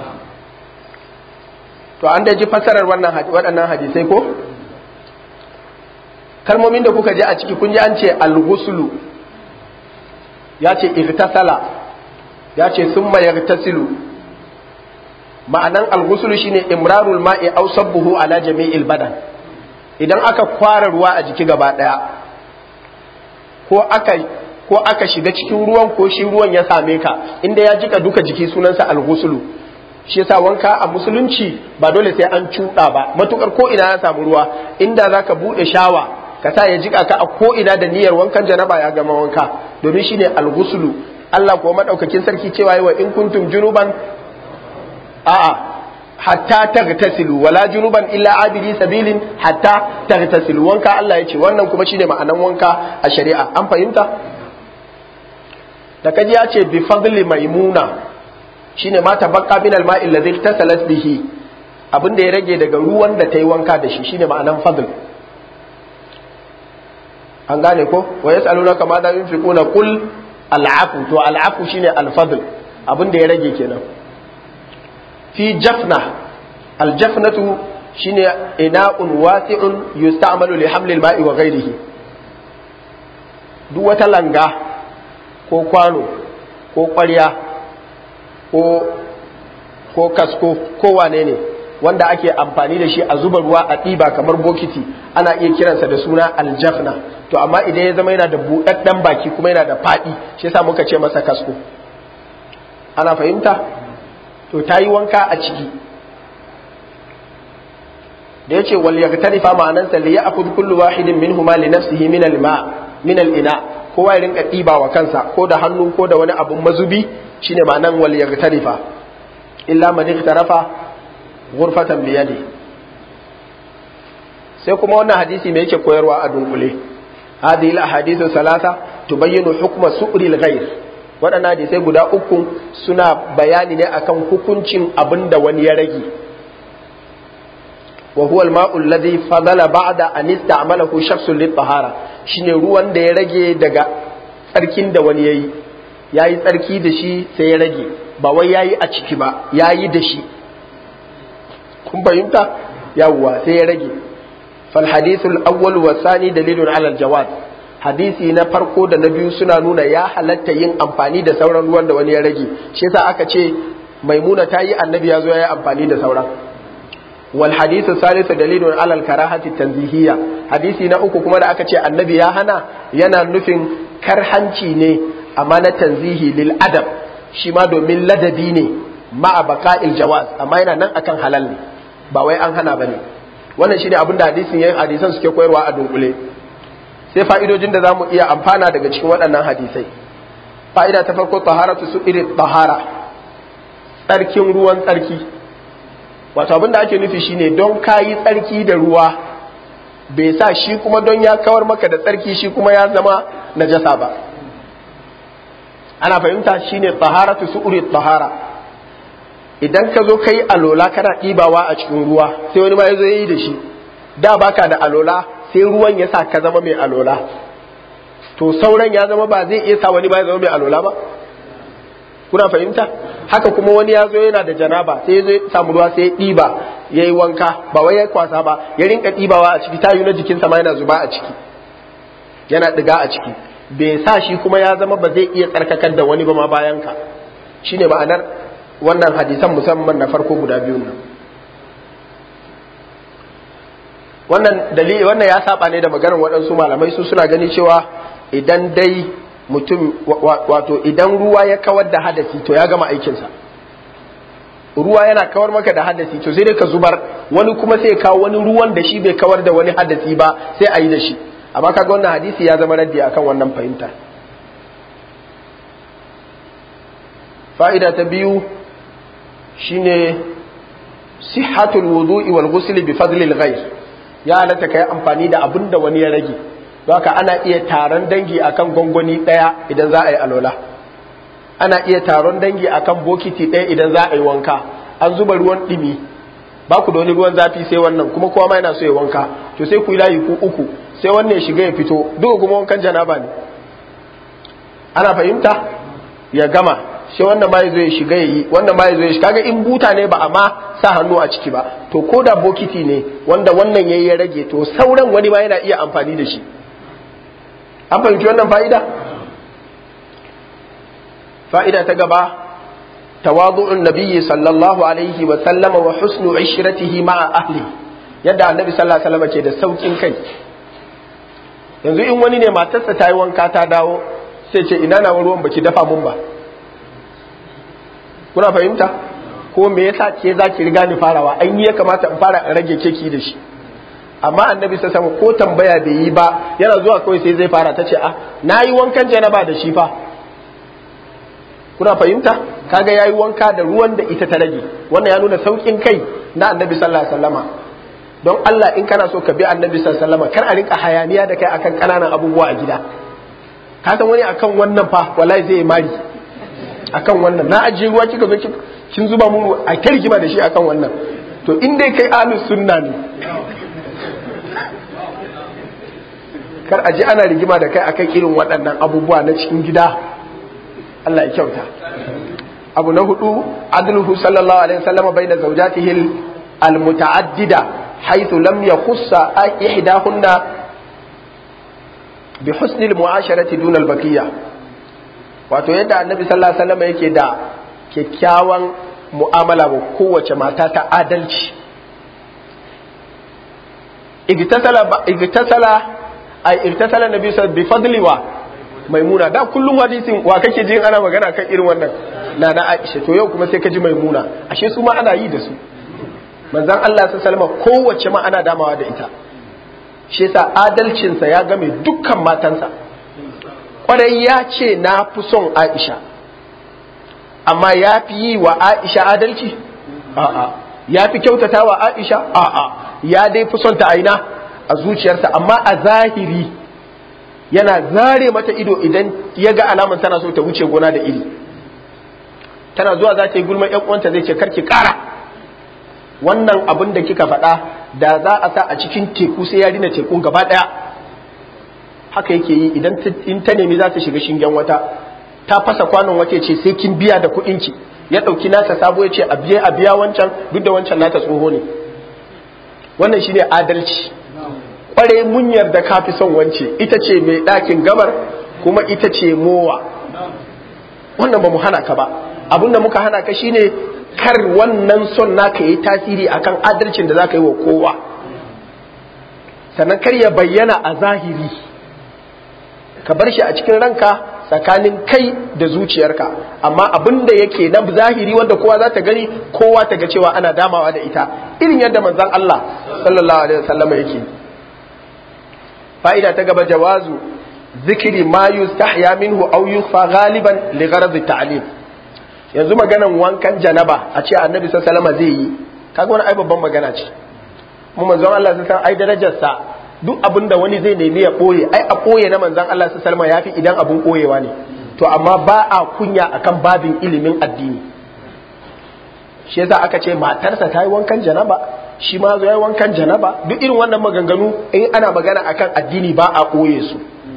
to an da ji fasarar wannan waɗannan hadisai ko kalmomin da kuka ji a ciki kun ji an ce al-ghuslu ya ce iftasala ya ce summa yagtasilu ma'anan al-ghuslu shine imrarul ma'i aw sabbuhu ala jami'il badan idan aka kwara ruwa a jiki gaba daya ko aka ko aka shiga cikin ruwan ko shi ruwan ya same ka inda ya jika duka jiki sunansa al-ghuslu shi yasa wanka a musulunci ba dole sai an cuɗa ba matukar ko ina ya samu ruwa inda zaka bude shawa ka sa ya jika ka a ko ina da niyyar wankan janaba ya gama wanka domin shine al-ghuslu Allah kuwa madaukakin sarki cewa wa in kuntum junuban a'a hatta tagtasilu wala junuban illa abidi sabilin hatta tagtasilu wanka Allah ya ce wannan kuma shine ma'anan wanka a shari'a an fahimta da kaji ya ce bi fadli maimuna shine ma tabaqqa min al-ma'i alladhi tasalat bihi abin da ya rage daga ruwan da ta yi wanka da shi shine ma'anan fadl an gane ko wa yas'alunaka ma da yunfiquna qul al'afu to al'afu shine al-fadl abin da ya rage kenan fi jafna al-jafnatu shine ina'un wasi'un yusta'malu li hamli al-ma'i wa ghayrihi duk wata langa ko kwano ko ƙwarya ko ko kasko ko wane ne wanda ake amfani da shi a zuba ruwa a ɗiba kamar bokiti ana iya kiransa da suna aljafna to amma idan ya zama yana da buɗaɗɗen baki kuma yana da faɗi shi yasa muka ce masa kasko ana fahimta to ta yi wanka a ciki da yace wal yagtarifa ma'anansa li ya'khudh kullu wahidin minhuma li nafsihi min al-ma min al-ina kowa ya rinka ɗiba wa kansa ko da hannu ko da wani abun mazubi shine ma'anan wal yagtarifa illa man ikhtarafa ghurfatan bi yadi sai kuma wannan hadisi me yake koyarwa a dunkule hadhihi al-ahadithu salasa tubayyinu hukma su'ri al-ghayr waɗannan hadisai guda uku suna bayani ne akan hukuncin abin da wani ya rage wa huwa al-ma'u alladhi fadala ba'da an ista'malahu shakhsun lit-tahara shine ruwan da ya rage daga tsarkin da wani yayi yayi tsarki da shi sai ya rage ba wai yayi a ciki ba yayi da shi kun fahimta yawwa sai ya rage fal hadithu al-awwal wa thani dalilun ala al-jawaz hadisi na farko da na biyu suna nuna ya halatta yin amfani da sauran ruwan da wani ya rage shi yasa aka ce maimuna ta yi annabi ya zo ya yi amfani da sauran wal hadithu salisu dalilun ala al-karahati tanzihiyya hadisi na uku kuma da aka ce annabi ya hana yana nufin karhanci ne amma na tanzihi lil adab shi ma domin ladabi ne ma'a baka'il jawaz amma yana nan akan halal ne ba wai an hana bane wannan shine abin da hadisin yayin hadisan suke koyarwa a dunkule sai fa'idojin da zamu iya amfana daga cikin waɗannan hadisai fa'ida ta farko taharatu su irin tahara tsarkin ruwan tsarki wato abin da ake nufi shine don kayi tsarki da ruwa bai sa shi kuma don ya kawar maka da tsarki shi kuma ya zama najasa ba ana fahimta shine taharatu su'uri tahara idan ka zo kai alola kana ɗibawa a cikin ruwa sai wani ma ya zo yi da shi da baka da alola sai ruwan ya sa ka zama mai alola to sauran ya zama ba zai iya sa wani ba ya zama mai alola ba kuna fahimta haka kuma wani ya zo yana da janaba sai ya zo samu ruwa sai ya ɗiba ya yi wanka ba wai ya kwasa ba ya rinka ɗibawa a ciki tayu na jikinsa ma yana zuba a ciki yana ɗiga a ciki bai sa shi kuma ya zama ba zai iya tsarkakar da wani ba ma bayan ka shine ma'anar wannan hadisan musamman na farko guda biyun nan wannan dalili wannan ya saba ne da maganar waɗansu malamai su suna gani cewa idan dai mutum wato idan ruwa ya kawar da hadasi to ya gama aikinsa ruwa yana kawar maka da hadasi to sai dai ka zubar wani kuma sai kawo wani ruwan da shi bai kawar da wani hadasi ba sai a yi da shi amma kaga wannan hadisi ya zama raddi akan wannan fahimta fa'ida ta biyu shine sihhatul wudu'i wal ghusl bi fadlil ghayr ya halatta kai amfani da abin da wani ya rage don haka ana iya taron dangi akan gwangwani daya idan za a yi alola ana iya taron dangi akan bokiti daya idan za a yi wanka an zuba ruwan dimi ba ku da wani ruwan zafi sai wannan kuma kowa ma yana so ya wanka to sai ku yi layi ku uku sai wannan ya shiga ya fito duka kuma wankan janaba ne ana fahimta ya gama sai wannan ma ya zo ya shiga ya yi wannan ma ya zo ya shiga kaga in buta ne ba a ma sa hannu a ciki ba to ko da bokiti ne wanda wannan yayi ya rage to sauran wani ma yana iya amfani da shi an fahimci wannan fa'ida fa'ida ta gaba tawadu'un nabiyyi sallallahu alaihi wa sallama wa husnu ishratihi ma'a ahli yadda annabi sallallahu alaihi wasallam ke da saukin kai yanzu in wani ne matarsa ta yi wanka ta dawo sai ce ina na ruwan baki dafa mun ba kuna fahimta ko me yasa ke za ki riga ni farawa an yi ya kamata in fara in rage keki da shi amma annabi sa sama ko tambaya bai yi ba yana zuwa kawai sai zai fara ta ce ah na yi wankan janaba da shi fa kuna fahimta kaga yayi wanka da ruwan da ita ta rage wannan ya nuna saukin kai na annabi sallallahu alaihi wasallama don Allah in kana so ka bi annabi sallallahu alaihi wasallama kar a rinka hayaniya da kai akan kananan abubuwa a gida ka san wani akan wannan fa wallahi zai mari akan wannan na ajiye ruwa kika zo kin zuba mu a kirgima da shi akan wannan to in dai kai ahlus sunna ne kar a ji ana rigima da kai akan irin waɗannan abubuwa na cikin gida Allah ya kyauta abu na hudu adluhu sallallahu alaihi wasallam baina zawjatihi almutaaddida haythu lam yakhussa ihdahunna bi husni almu'asharati duna albaqiyya wato yadda annabi sallallahu alaihi wasallam yake da kyakkyawan mu'amala ga kowace mata ta adalci igtasala igtasala ay igtasala nabi sallallahu bi fadli wa maimuna da kullum hadisin wa kake jin ana magana kan irin wannan na na Aisha to yau kuma sai ka ji maimuna ashe su ma ana yi da su manzon Allah sallallahu alaihi wasallam kowace ma ana damawa da ita shi yasa adalcinsa ya game dukkan matansa kwarai ya ce na fi son Aisha amma ya fi yi wa Aisha adalci a'a ya fi kyautata wa Aisha a'a ya dai fi son ta aina a zuciyarsa amma a zahiri yana zare mata ido idan ya ga alaman tana so ta wuce gona da iri tana zuwa za ta yi gulman yan uwanta zai ce karki kara wannan abin da kika faɗa da za a sa a cikin teku sai ya rina tekun gaba ɗaya haka yake yi idan in ta nemi za ta shiga shingen wata ta fasa kwanon wace ce sai kin biya da kuɗin ki ya ɗauki nasa sabo ya ce a biya a biya wancan duk da wancan nata tsoho ne wannan shine adalci kware mun yarda ka fi son wance ita ce mai ɗakin gabar kuma ita ce mowa wannan ba mu hana ka ba abin da muka hana ka shine kar wannan son naka yi tasiri akan adalcin da za ka yi wa kowa sannan kar ya bayyana a zahiri ka bar shi a cikin ranka tsakanin kai da zuciyarka amma abin da yake na zahiri wanda kowa za ta gani kowa ta ga cewa ana damawa da ita irin yadda manzon Allah sallallahu alaihi wasallam yake fa'ida ta gaba jawazu zikiri ma yustahya minhu aw yukhfa ghaliban li gharad at-ta'lim yanzu maganan wankan janaba a ce annabi sallallahu alaihi zai yi kaga wani ai babban magana ce mu manzon Allah sallallahu ai darajar sa duk abin da wani zai nemi ya boye ai a boye na manzon Allah sallallahu alaihi yafi idan abun boyewa ne to amma ba a kunya akan babin ilimin addini shi yasa aka ce matarsa ta yi wankan janaba shi ma zo ya wankan janaba duk irin wannan maganganu in ana magana akan addini ba a ɓoye su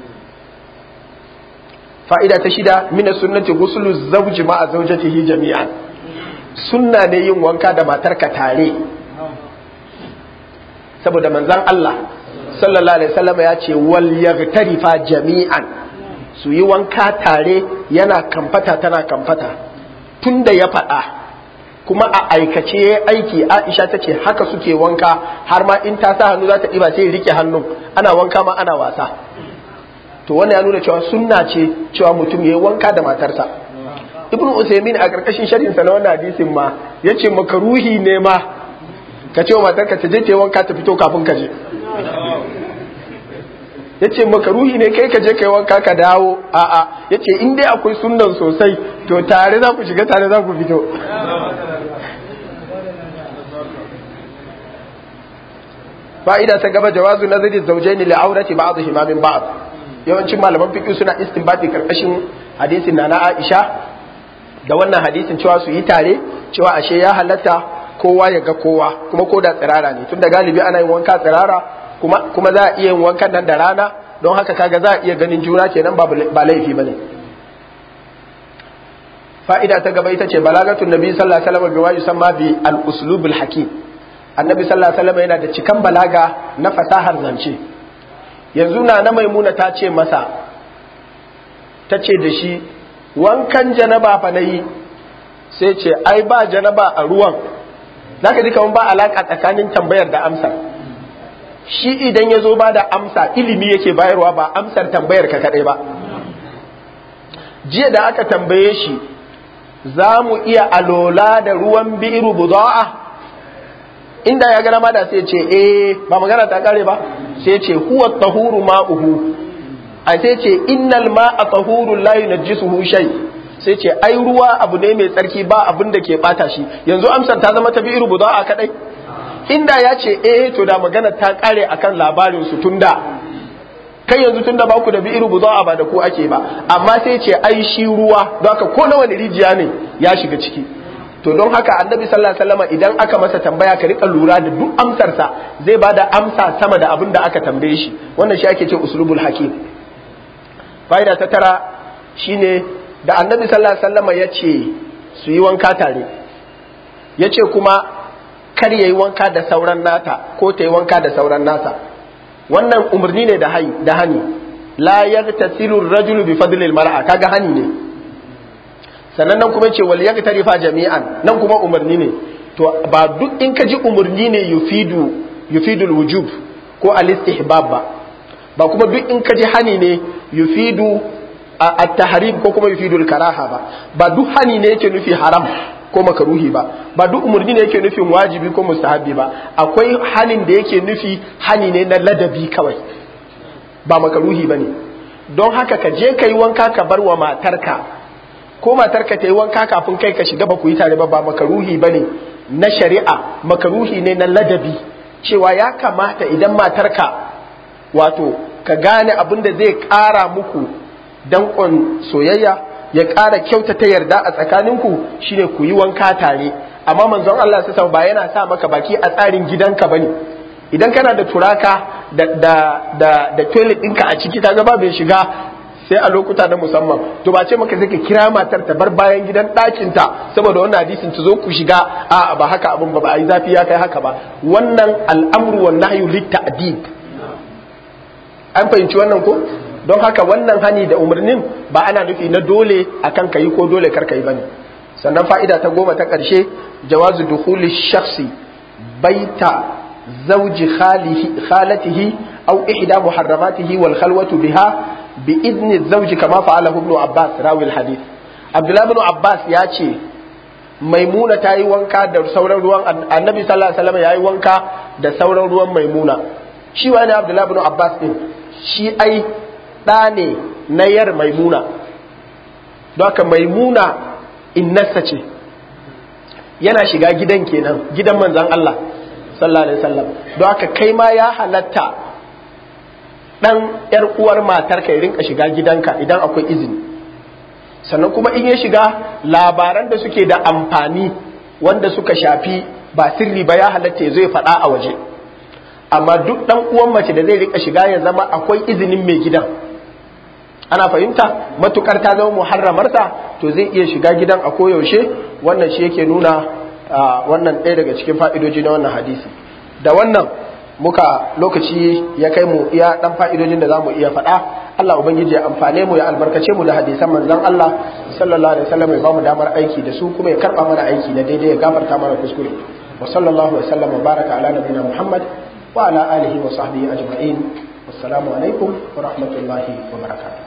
fa'ida ta shida mina sunnati gusulu zawji ma zawjatihi jami'an sunna ne yin wanka da matarka tare saboda manzon Allah sallallahu alaihi wasallam ya ce wal yaghtarifa jami'an su yi wanka tare yana kamfata tana kamfata tunda ya faɗa kuma a aikace ya aiki aisha ta ce haka suke wanka har ma in ta sa hannu za ta ɗiba sai rike hannun ana wanka ma ana wasa to wannan ya nuna cewa sunna ce cewa mutum ya yi wanka da matarsa ibnu usaimin a ƙarƙashin sharhin sa na wannan hadisin ma yace makaruhi ne ma ka ce wa matarka ta je ta yi wanka ta fito kafin ka je yace makaruhi ne kai ka je kai wanka ka dawo a'a yace in dai akwai sunnan sosai to tare za ku shiga tare za ku fito fa'ida ta gaba jawazu nazari zawjaini li aurati ba'dihima min ba'd yawancin malaman fiqh suna istinbati karkashin hadisin na na Aisha da wannan hadisin cewa su yi tare cewa ashe ya halatta kowa ya ga kowa kuma ko da tsirara ne tunda galibi ana yin wanka tsirara kuma kuma za a iya yin wankan nan da rana don haka kaga za a iya ganin juna kenan ba ba laifi bane fa'ida ta gaba ita ce balagatun nabi sallallahu alaihi wasallam biwa yusamma bi al-uslubul hakim annabi sallallahu alaihi wasallam yana da cikan balaga na fasahar zance yanzu na na maimuna ta ce masa ta ce da shi wankan janaba fa nayi sai ce ai ba janaba a ruwan zaka ji kaman ba alaka tsakanin tambayar da amsar shi idan ya zo ba da amsa ilimi yake bayarwa ba amsar tambayar ka kadai ba jiya da aka tambaye shi za mu iya alola da ruwan bi'iru buda'a inda ya gana ma da sai ce eh ba magana ta kare ba sai ce huwa tahuru ma'uhu a sai ce innal ma'a tahurun la yunajjisuhu shay sai ce ai ruwa abu ne mai tsarki ba abin da ke bata shi yanzu amsar ta zama ta bi'iru buda'a kadai inda ya ce eh to da magana ta kare akan labarin su tunda kai yanzu tunda ba ku da bi'iru buda'a ba da ku ake ba amma sai ce ai shi ruwa don haka ko na wani rijiya ne ya shiga ciki to don haka annabi sallallahu alaihi wasallam idan aka masa tambaya ka rika lura da duk amsarsa zai bada amsa sama da abin da aka tambaye shi wannan shi ake ce uslubul hakim fa'ida ta tara shine da annabi sallallahu alaihi wasallam ya ce su yi wanka tare ya ce kuma kar ya yi wanka da sauran nata ko ta yi wanka da sauran nasa wannan umarni ne da hai da hani la yartasilu rajulu bi fadlil mar'a kaga hani ne sannan nan kuma ce wal yaktarifa jami'an nan kuma umarni ne to ba duk in ka ji umarni ne yufidu yufidul wujub ko al istihbab ba ba kuma duk in ka ji hani ne yufidu at-tahrim ko kuma yufidul karaha ba ba duk hani ne yake nufi haram ko makaruhi ba ba duk umarni ne yake nufin wajibi ko mustahabi ba akwai hanin da yake nufi hani ne na ladabi kawai ba makaruhi ba ne don haka ka je ka yi wanka ka bar wa matarka ko matarka ta yi wanka kafin kai ka shiga ba ku yi tare ba ba makaruhi ba ne na shari'a makaruhi ne na ladabi cewa ya kamata idan matarka wato ka gane abin da zai ƙara muku danƙon soyayya ya ƙara kyautata yarda a tsakaninku shine ku yi wanka tare amma manzon Allah sai ba yana sa maka baki a tsarin gidanka bane idan kana da turaka da da da, da toilet ɗinka a ciki ta ba bai shiga sai a lokuta na musamman to ba ce maka sai ka kira matar ta bar bayan gidan ɗakin ta saboda wannan hadisin ta zo ku shiga a ba haka abin ba ba ai zafi ya kai haka ba wannan al'amru wan nahyu lit ta'dib an fahimci wannan ko don haka wannan hani da umarnin ba ana nufi na dole akan kayi ko dole kar kayi bane sannan fa'ida ta goma ta ƙarshe jawazu dukhuli shakhsi baita zawji khalatihi aw ihda muharramatihi wal khalwatu biha bi idni zawji kama fa'ala ibn Abbas rawi al hadith Abdullah ibn Abbas ya ce Maimuna ta yi wanka da sauran ruwan Annabi sallallahu alaihi wasallam ya yi wanka da sauran ruwan Maimuna shi wani Abdullah ibn Abbas din shi ai ɗa ne na yar maimuna don haka maimuna innarsa ce yana shiga gidan kenan gidan manzan Allah sallallahu alaihi wasallam don haka kai ma ya halatta ɗan ‘yar uwar matar ka rinka shiga gidanka idan akwai izini sannan kuma in ya shiga labaran da suke da amfani wanda suka shafi ba sirri ba ya halatta ya zai faɗa a waje amma duk ɗan uwan mace da zai rika shiga ya zama akwai izinin mai gidan ana fahimta matukar ta zama muharramarsa to zai iya shiga gidan a koyaushe wannan shi yake nuna wannan ɗaya daga cikin fa'idoji na wannan hadisi da wannan muka lokaci ya kai mu iya ɗan fa'idojin da za mu iya faɗa Allah Ubangiji ya amfane mu ya albarkace mu da hadisan manzon Allah sallallahu alaihi wasallam ya bamu damar aiki da su kuma ya karba mana aiki na daidai ya gafarta mana kuskure wa sallallahu alaihi wasallam wa baraka ala nabiyina muhammad wa ala alihi wa sahbihi ajma'in wassalamu alaikum wa rahmatullahi wa barakatuh